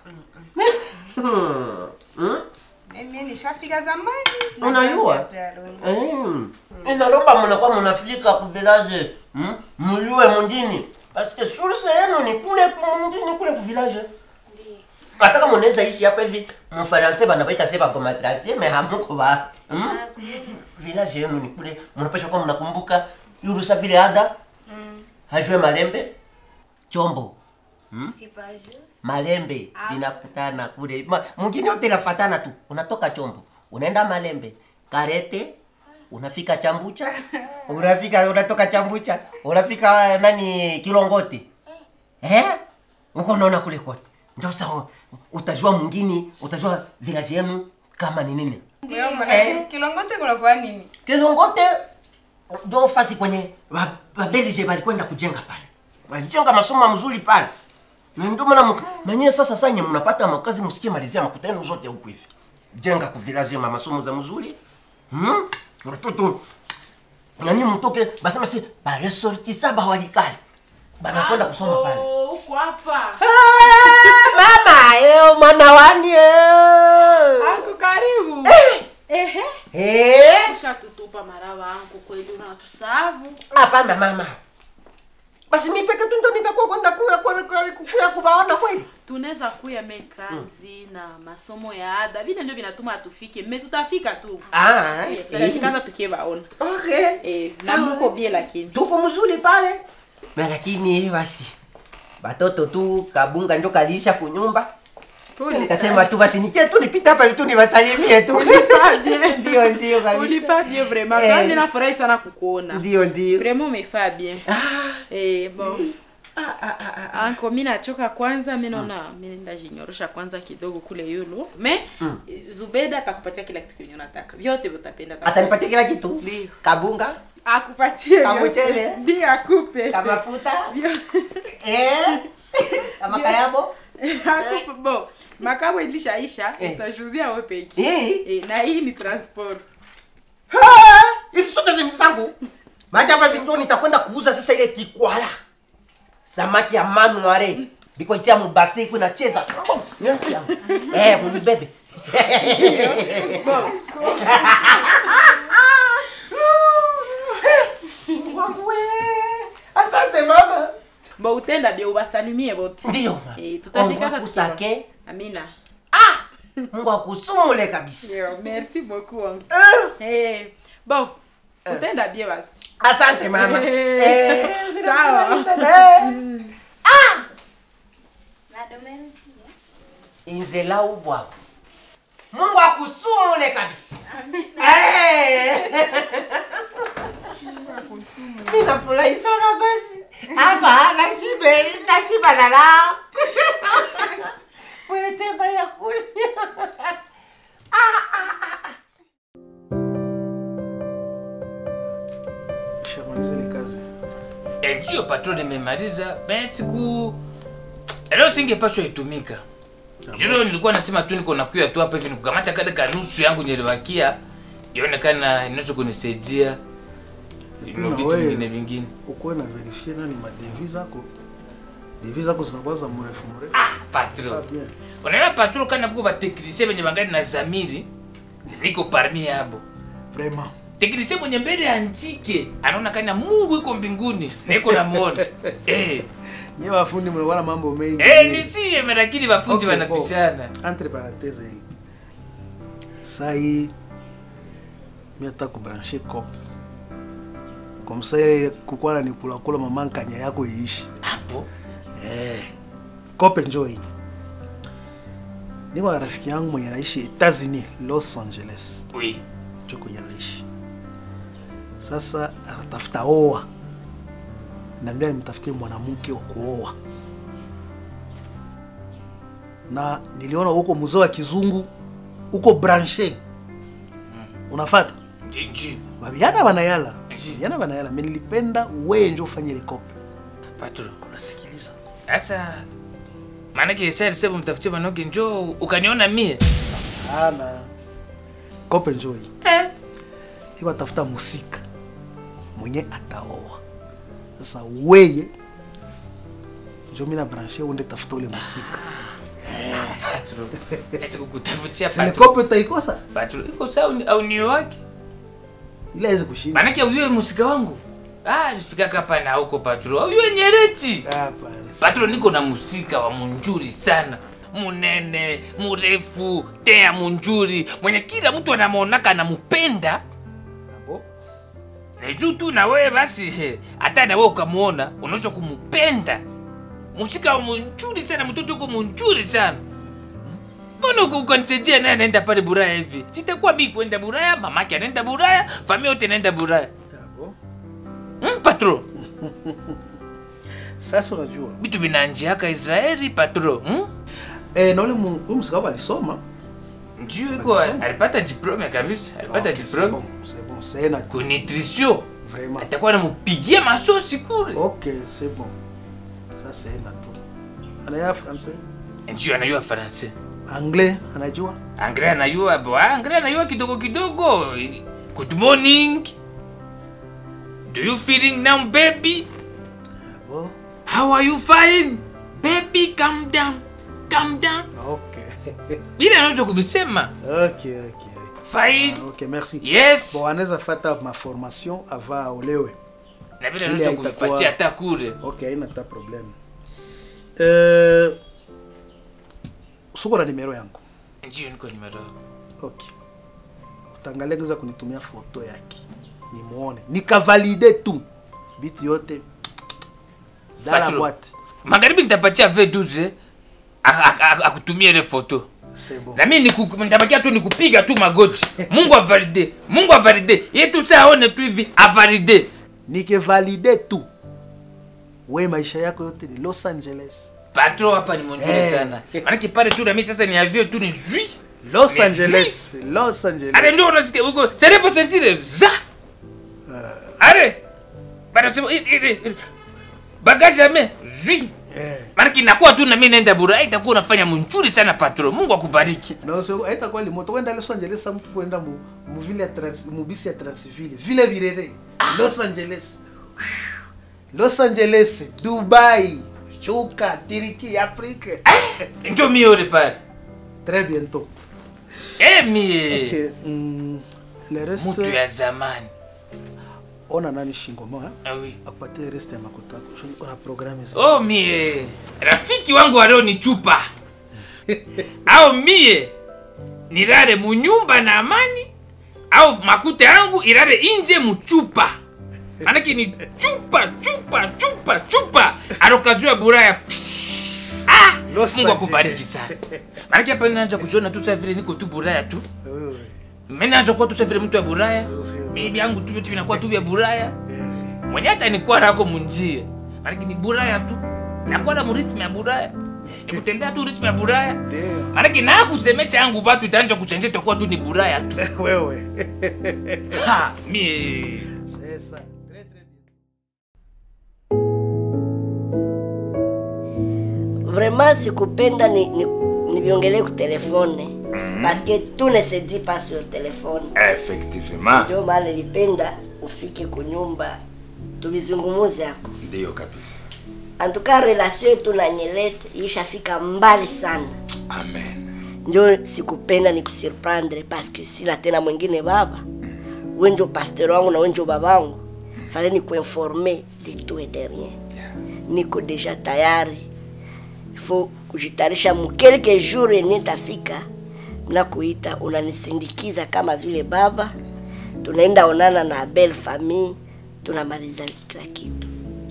Hmm? Mimi nishafika zamani. Unajua? Mm. Inalomba mnakuwa mnafika ku village. Mm? Mjue mjini. Parce que source yenu ni kule mjini kule ku village. Hata kama unaweza ishi hapa hivi mfaransa banabaita sema kwa matrasi mais hamuko ba. Mm? Village yenu ni kule mnapasha kuwa mnakumbuka yurusa vile ada. Hajue malembe. Chombo. Mm? Malembe Ah. inakutana kule. Ma- Mwingine yote inafatana tu. Unatoka chombo, unaenda Malembe, Karete, unafika Chambucha, unafika unatoka Chambucha, unafika nani Kilongote. Eh? Uko unaona kule kote. Ndio sawa. Utajua mwingine, utajua village yenu kama ni nini. Ndio, maana Kilongote kunakuwa nini? Kilongote ndio fasi kwenye wa- Wabelgiji walikwenda kujenga pale. Walijenga masomo mzuri pale. Na ndio maana mk- na nyie sasa sasa nyie mnapata makazi msikie malizia makutano zote huku hivi. Jenga ku village ma masomo za mzuri. Hmm? Watoto na nyie mtoke basema si ba resortissa ba walikali. Banakwenda kusoma pale. Uko hapa. Mama, eh mwana wani eh. Anko karibu. Ehe. Eh? Ushatutupa maraba anko kweli unatusabu. Hapana mama. Basi mimi peke tu ndo nitakuwa kwenda kuya kwa kuya kubaona kweli. tunaweza kuya me kazi na masomo ya ada vile ndio vinatuma atufike me tutafika tu Ah, Eh, eh. tutashikaza tukiwaona Okay. eh, na Sawa. muko bie lakini Tuko mzuri pale. Na lakini basi batoto tu kabunga ndio kalisha kunyumba. Pole Nikasema sana. tu basi nikie tu nipita hapa tu niwasalimie tu. Ulifaa bien. Ndio ndio kabisa. ulifaa bien vraiment Eh. sana mimi nafurahi sana kukuona Ndio ndio. vraiment umefaa bien eh bon anko mi nachoka kwanza mi naona mi ndajinyorosha kwanza kidogo kule yulu me Mm. zubeda atakupatia kila kitu kenye unataka vyote utapenda Atanipatia kila kitu. Kabunga. akupatie Kamchele. vyote. ndio akupe Kamafuta. Eh? Kama kayabo. akupe bo makabo ilishaisha Eh. utajuzia wewe peke Eh. eh, na hii ni transport Hizi zote ni zangu. Maji hapa vingi nitakwenda kuuza sasa ile kikwala. Samaki ya manu wale. Biko itia mubasi kuna cheza. Eh, munibebe. Asante mama. bo utenda bia ubasalimie bote Ndio. eh, tutashikaza Mungu akusake. amina Mungu akusumule kabisa. Ndio, merci beaucoup wangu eh bon utenda bie basi Asante mama. Eh, Eh, sawa Eh. Mm. Inzela ubwa. Mungu akusumule kabisa. Eh. Ninafurahi sana basi. Hapa nashibe, nashiba na la. Mwelete baya kule. Shamaliza ile kazi. Eh, ndio patron nimemaliza. Ben siku leo singepashwa itumika. Juro nilikuwa nasema tu niko nakuya tu hapa hivi nikukamata kada kanusu yangu nilibakia. Ionekana inaweza kunisaidia. Ino Na vitu wewe, vingine vingine. Ukuwe na verifie nani madevi zako. Devi zako zinakuwa za mrefu mrefu. Patron. Ah, bien. Unaona patron kana kuko bateknisie benye bangali na zamiri. Niko parmi yabo. Vraiment. Teknisie mwenye mbele ya njike anaona kana Mungu iko mbinguni. Niko namuona. Eh. Nye wafundi mnakuwa na mambo mengi. Eh, nisiye lakini wafundi Okay, wanapishana. bon. Entre parenthèses hii. Saa hii mimi nataka kubrancher cop. Comme ça ile kukuwa na nikula kula mama nkanya yako iishi. Hapo. Eh. Cop njoo hii. Niko na rafiki yangu mwenye anaishi Etats-Unis, Los Angeles. Oui. Ndio kwenye anaishi. Sasa anatafuta oa. Naambia nimtafutie mwanamke wa kuoa. na niliona huko mzee wa kizungu uko branche unafata Ndio. babiana banayala babiana banayala me nilipenda weye njo ufanye ile kope Patro. unasikiliza Sasa maanake sasa alisema mtafutie manoge njoo ukaniona mie. ana kope njo hii iko atafuta musika mwenye ataoa sasa weye njo mina branche unde tafuta ule musika Patro. Ese kukutafutia Sile patro. kope utaikosa Patro, iko sawa au ni wake? ile awezi kushinda Maanake uyue musika wangu. Ah, nifika hapa na huko patro. Uyue nyereti. Patro niko na musika wa munjuri sana. Munene, murefu, tea munjuri, mwenye kila mtu anamuonaka anamupenda. Ni juu tu na wewe basi, he, hata na wewe ukamuona unaweza kumupenda. Musika wa munjuri sana, mtoto uko munjuri sana. Mbona uko ukanisaidia naye anaenda pale Buraya hivi? Sitakuwa mimi kwenda Buraya, mamake anaenda Buraya, familia yote inaenda Buraya. Mm, patro. sasa unajua Vitu vinanjiaka Israeli patro. Mm? eh, na ule mu- ule musika wabo alisoma Ndio iko alipata diplome kabisa, alipata Okay, c'est diplome. bon, c'est bon, c'est na Ku nutrition. Vraiment. Atakuwa anamupigia masosi kule. ok c'est bon ça c'est na tu anaya français Ndio anajua Faransa. anglais anajua Anglais anajua, bo, Anglais anajua kidogo kidogo. Good morning. Do you feeling now baby? How are you fine? Baby calm down. Calm down. ok Bila anaweza kubisema. ok ok Fine. ok merci Yes. bon anaweza fata ma formation avant aolewe Na bila Ile anaweza haitakuwa- kuifuatia hata kule. ok haina hata problème euh, suko na nimero yangu Ndio niko nimero. ok utangalia kiza kunitumia foto yake nimuone nikavalide tu bitu yote dala Patro, boîte Magharibi nitapatia V12 a- a- a- akutumie ile foto. c'est bon Na mimi niku- nitabakia tu nikupiga tu magoti. Mungu avalide. Mungu avalide. Yeye tu saa aone tu hivi avalide. nikivalide tu we maisha yako yote ni los angeles Patro hapa ni mzuri Eh. sana. Maana pale tu na mimi sasa ni avio tu ni zui. los Ni angeles los angeles Ale ndio unasikia huko. Serefo sentire za. Ale. Bado sema ile bagage ame zui. Maana inakuwa tu na mimi naenda bura itakuwa unafanya mzuri sana patro. Mungu akubariki. na sio haitakuwa limoto kwenda los angeles sa mtu kwenda mu mu vile ya trans mu bisi ya transville vile virere los angeles los angeles dubai chuka tiriki afrika Ndio mimi yule pale. très bientôt Eh mie. ok mm, le reste Mtu ya zamani. ona nani shingo moja Ah oui. akupatie reste ya makuta yako ona programme za Oh mie. Rafiki wangu wa leo ni chupa. au mie nilale munyumba na amani au makuta yangu ilale inje muchupa. Manake ni chupa chupa chupa chupa alokazua buraya. Ah, Mungu akubariki sana. Manake hapa ninaanza kujiona tu sasa vile niko tu buraya tu. Mimi naanza kuwa tu sasa vile mtu wa buraya. Mimi yangu tu yote vinakuwa tu vya buraya. Mwenye hata nikuwa nako munjie. Manake ni buraya tu. Nakuwa na muritmi ya buraya. Ni kutembea tu ritmi ya buraya. Manake na kusemesha yangu batu itaanza kuchenje itakuwa tu ni buraya tu. wewe Ha, mie. sasa vraiment sikupenda ni, ni, niviongelee ku telefone parce que tout ne se dit pas sur téléphone Effectivement. ndio maana nilipenda ufike kunyumba tuvizungumuze ako Ndiyo kabisa. antuka relation yetu na nyelete ishafika mbali sana Amen. ndio sikupenda nikusurprendre parce que sina tena mwingine baba wenjo pasteur wangu na wenjo babangu fale nikuinforme de tout et de rien niko deja tayari ifo kujitarisha mukelke jour yenye tafika nakuita unanisindikiza kama vile baba tunaenda onana na belle famille tunamaliza kila kitu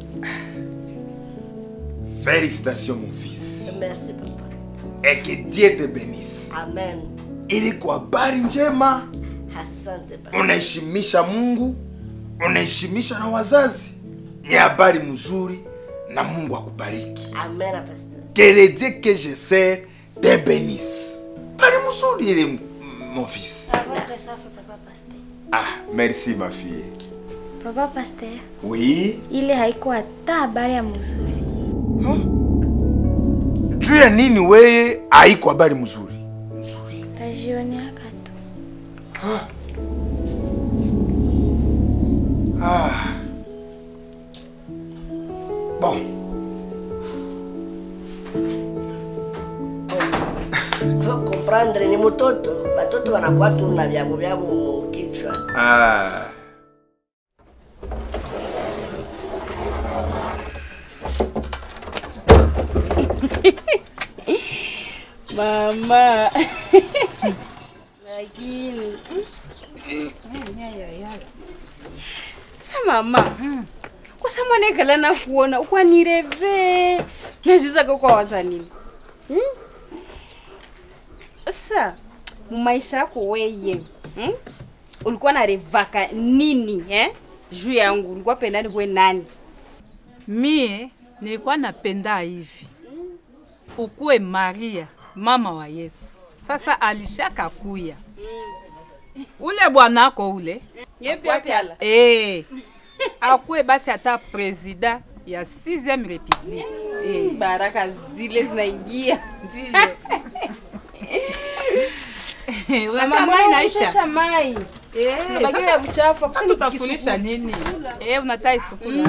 Félicitations mon fils. merci papa Et que Dieu te bénisse. amen Ili kwa habari njema asante papa unaheshimisha Mungu, unaheshimisha na wazazi. Ni habari mzuri na Mungu akubariki. amen pasteur Que le Dieu que je sers te bénisse. Bari mzuri ile mon fils. Ça va très ça fait papa pasteur. Ah, merci ma fille. Papa pasteur, Oui. ile haiko hata habari ya mzuri. Juu ya nini weye haiko habari mzuri? Tajioneaka tu. Ah. Bon. Faut comprendre ni mtoto batoto wanakuwa tu na vyabo vyabo mukichwa Ah. Mama. Lakini sa mama kwasa mwanekala na kuona ukwanireve nazvizake kwawaza nini Hmm? sa mumaisha yako weye hmm? ulikuwa narevaka nini eh? juu yangu ulikuwa pendani kwe nani mie nilikuwa napenda hivi ukuwe Maria mama wa Yesu. Sasa alishaka kuya ule bwanako ule yepiapyala eh, akuwe basi hata presida ya 6e republique eh. baraka zile zinaingia Unasema mai naisha mai Eh, Unabakia sasa- ya uchafu, sasa kusudi tutafunisha kisukuma. nini? Eh, unatai sukula.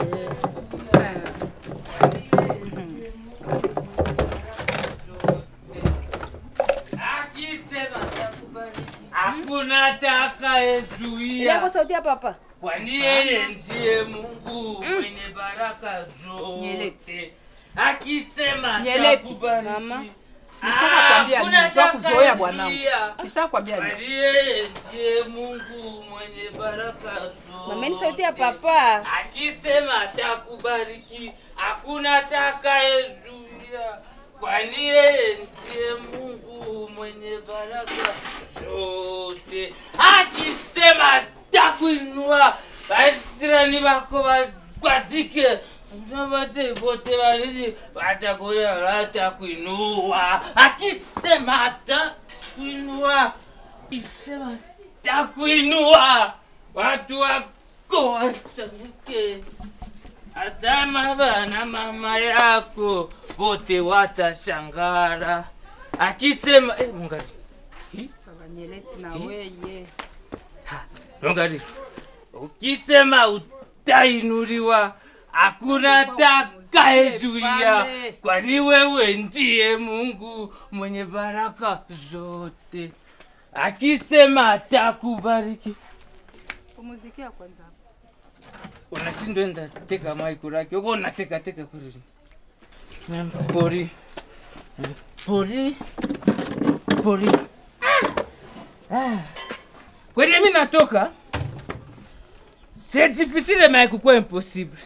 Hakuna atakayezuia Ile kwa sauti ya papa kwani yeye ndiye Mungu mwenye baraka zote. Akisema Nyeleti. atakubariki. Nishakwambia Hakuna nini? Sio kuzoea bwanangu. atakayezuia. Nishakwambia nini? Kwani yeye ndiye Mungu mwenye baraka zote. Mama, ni sauti ya papa. Akisema atakubariki, hakuna atakayezuia. Kwani yeye ndiye Mungu mwenye baraka zote. Akisema atakuinua, basi jirani wako wakwazike Wote wote walili watakuja watakuinua. Akisema atakuinua, akisema atakuinua, watu wako watafike. Hata baba na mama yako wote watashangara. Akisema eh, Mungu Baba Nyeleti na weye. Angalia. Ukisema utainuliwa, hakuna atakayezuia, kwani wewe ndiye Mungu mwenye baraka zote. Akisema atakubariki, Pumuzikia kwanza. unashindwa enda teka mai kuraki uko unateka teka kuri pori pori pori Ah. kwenye mi natoka c'est difficile mais kukuwa impossible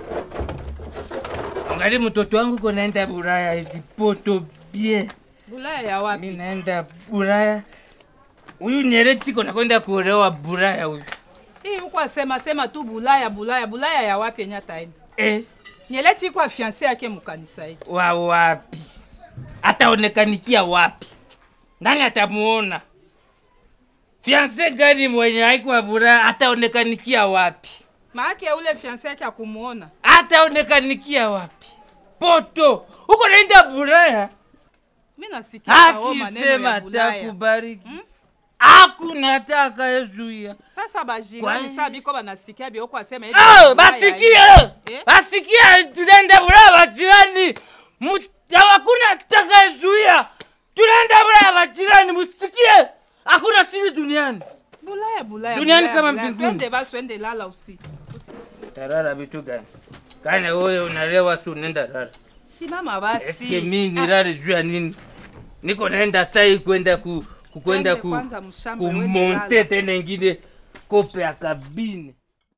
angali mtoto wangu iko naenda buraya hivi poto bien Bulaya ya wapi? mi naenda buraya huyu nyereti iko nakwenda kuolewa buraya huyu Hii uko asema sema tu Bulaya Bulaya Bulaya ya wapi yenye ataenda? eh. Nyeleti iko fiancé yake mkanisa hii. wa wapi ataonekanikia wapi nani atamuona fianse gani mwenye haikuwa bura ataonekanikia wapi Maake ule fiancé yake akumuona. ataonekanikia wapi poto huko naenda buraya Mimi nasikia hao maneno akisema ya Bulaya. atakubariki hakuna atakayezuia Sasa bajirani Kwani- saa biko banasikia biko asema hivi. Ah, Bulaya basikie Eh? basikie tunaenda buraya bajirani Mu- hakuna atakayezuia tunaenda buraya bajirani musikie hakuna siri duniani Bulaya Bulaya. Duniani Bulaya, kama Bulaya. mbinguni. Twende basi twende lala usiku. tarara vitu gani kane wewe unalewa si unaenda rara Simama basi. eske mi nilale juu ya nini niko naenda sai kwenda ku ku- kwenda Twende ku kwanza mshamba, wende kumonte lala. tena ingine kope ya kabine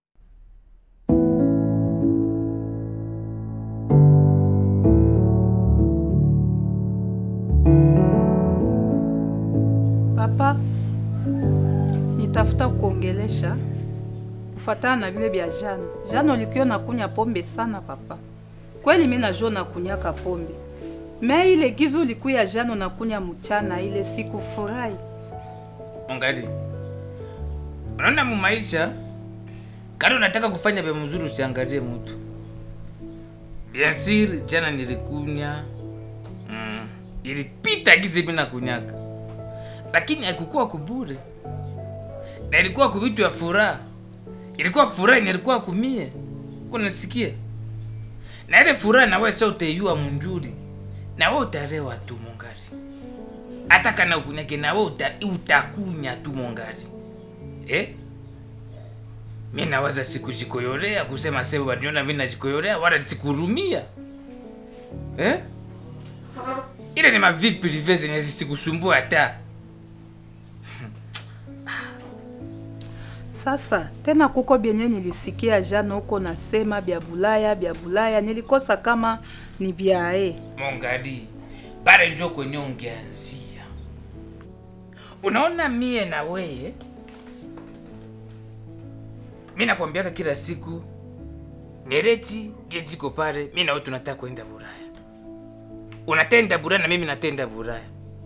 Papa, nitafuta kuongelesha kufatana na vile vya jana. Jana ulikuwa nakunya pombe sana papa. Kweli mimi najua nakunyaka pombe. Me ile gizo ulikuya jana unakunya mchana ile siku furahi. Angali. Unaona mu maisha kama unataka kufanya vya mzuri usiangalie mtu. Bien sûr, jana nilikunya. Mm. Ilipita gizi mimi nakunyaka. Lakini haikukuwa kubure. Na ilikuwa kuvitu ya furaha. Ilikuwa furaha na ilikuwa kumie. Kunasikia? Na ile furaha na wewe sio utaiua munjuri. Na wewe utalewa tu mongari. Hata kana ukunyake na wewe uta, utakunya tu mongari. Eh? mi nawaza sikujikoyorea kusema sebo waniona mi najikoyorea wala sikurumia eh? ile ni mavi prive zenye zisikusumbua hata Sasa tena kuko byenye nilisikia jana huko nasema bya Bulaya bya Bulaya, nilikosa kama ni byae. mongadi pale njo kwenye ungeanzia unaona mie na weye mi nakwambiaka kila siku nereti gejiko pale mi nawe tunataka kwenda buraya unatenda buraya na mimi natenda buraya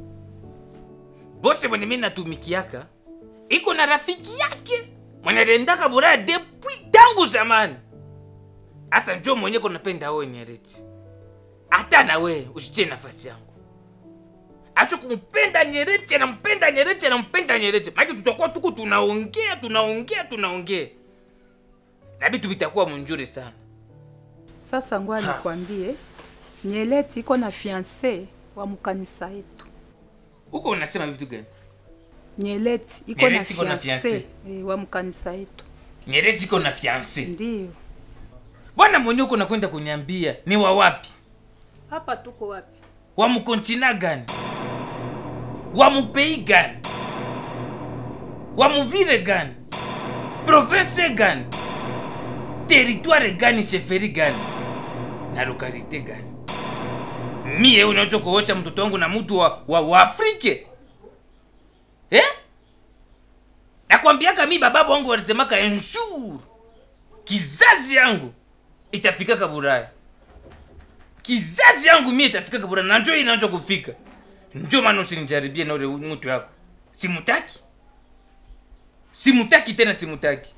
bose mwenye mi natumikiaka iko na rafiki yake mwenye rendaka buraya depuis tangu zamani hasa njo mwenye konapenda owe nereti hata na we usitie nafasi yangu acho kumpenda Nyerere, anampenda Nyerere, anampenda Nyerere. Maana tutakuwa tuko tunaongea tunaongea tunaongea na vitu vitakuwa mnjuri sana. Sasa ngoa nikwambie, Nyeleti iko na fiance wa mkanisa yetu. Huko unasema vitu gani? Nyeleti iko na Nyeleti iko na fiance fiance. eh, wa mkanisa yetu. Nyerere iko na fiance. Ndio. Bwana mwenye uko nakwenda kuniambia ni wa wapi? Hapa tuko wapi? Wa mkontina gani? Wa mupei gani? Wa muvile gani? Province gani? Territoire gani? Sheferi gani? Na lokalite gani? Mie unaweza kuosha mtoto wangu na mtu wa, wa, wa Afrike eh? Nakwambiaka mi bababu wangu walisemaka ensure kizazi yangu itafikaka Buraya kizazi yangu mie itafika kabura na njo inaanza kufika njo maana usinijaribie na ule mtu yako simutaki simutaki tena simutaki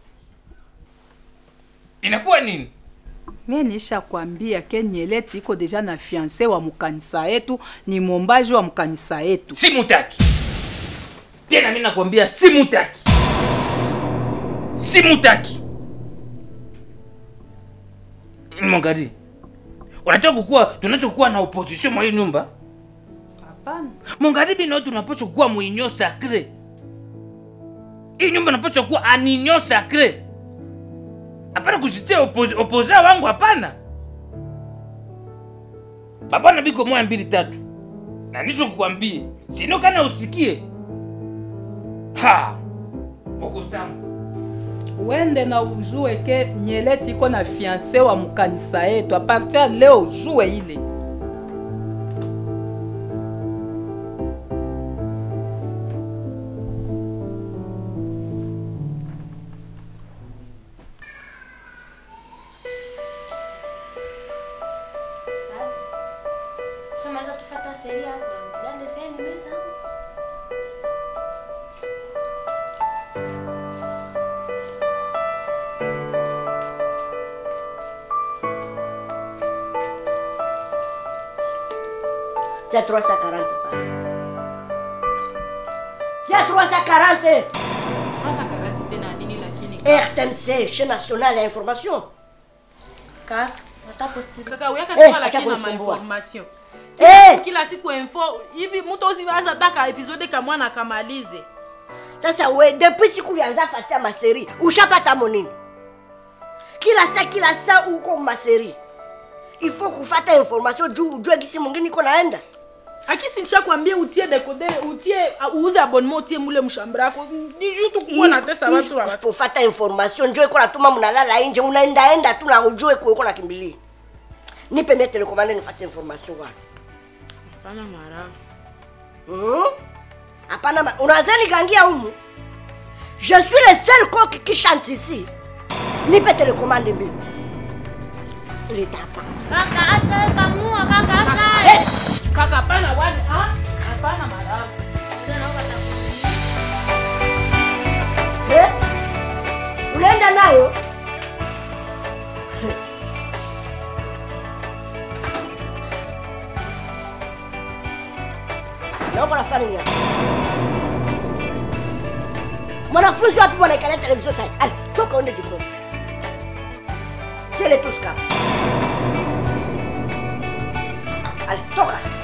inakuwa nini Mie nisha kwambia ke Nyeleti iko deja na fiance wa mkanisa yetu, ni mombaji wa mkanisa yetu. simutaki tena mi nakwambia simutaki simutaki mongari unataka kukuwa tunachokuwa na opposition mwa hii nyumba Hapana. mongaribi nao tunapaswa kuwa mwinyo sacre hii nyumba napaswa kuwa aninyo sacre hapana kusitia opozi, opoza wangu hapana babana biko moya mbili tatu na nizo kukwambie sino kana usikie ha okusangu Wende na ujue ke Nyeleti iko na fiance wa mkanisa yetu. A partir ya leo ujue ile. Shamaliza tufuata sheria hapo na mtizame deseni meza. Tiens 340 pale. Tiens 340 340 tena nini lakini RTNC, chaîne nationale ya information. Kaka, wataposti. kaka uyaka Eh, chuma acha lakini na kunisumbua. mainformation Eh! kila siku info hivi mtu usianza taka episode kamwana akamalize Sasa we depuis siku ulianza fatia maseri, ushapata monini? Kila saa kila saa uko maseri. Il faut kufata information juu ujue gisi mwingine iko naenda. akisi nishakwambia utie decoder utie uuze abonnement utie mule mshamba yako ni juu tu kuwa natesa watu wa kufata information njo iko natuma mnalala nje unaendaenda tu na ujue kuiko nakimbilia. Nipe mie telekomande nifate information wana. hapana mara Hmm? Hapana, ma- unaweza nigangia humu? Je suis le seul coq qui chante ici. Nipe telekomande mbili. Litapa. Kaka acha kamua kaka acha. kaka hapana wani ah hapana mara Ndio naomba takuuliza. unaenda nayo naomba nafanya nini hapa? mwanafunzi wapi bwana ikalia televizio sai ali toka uende jifunze kile tuska ali toka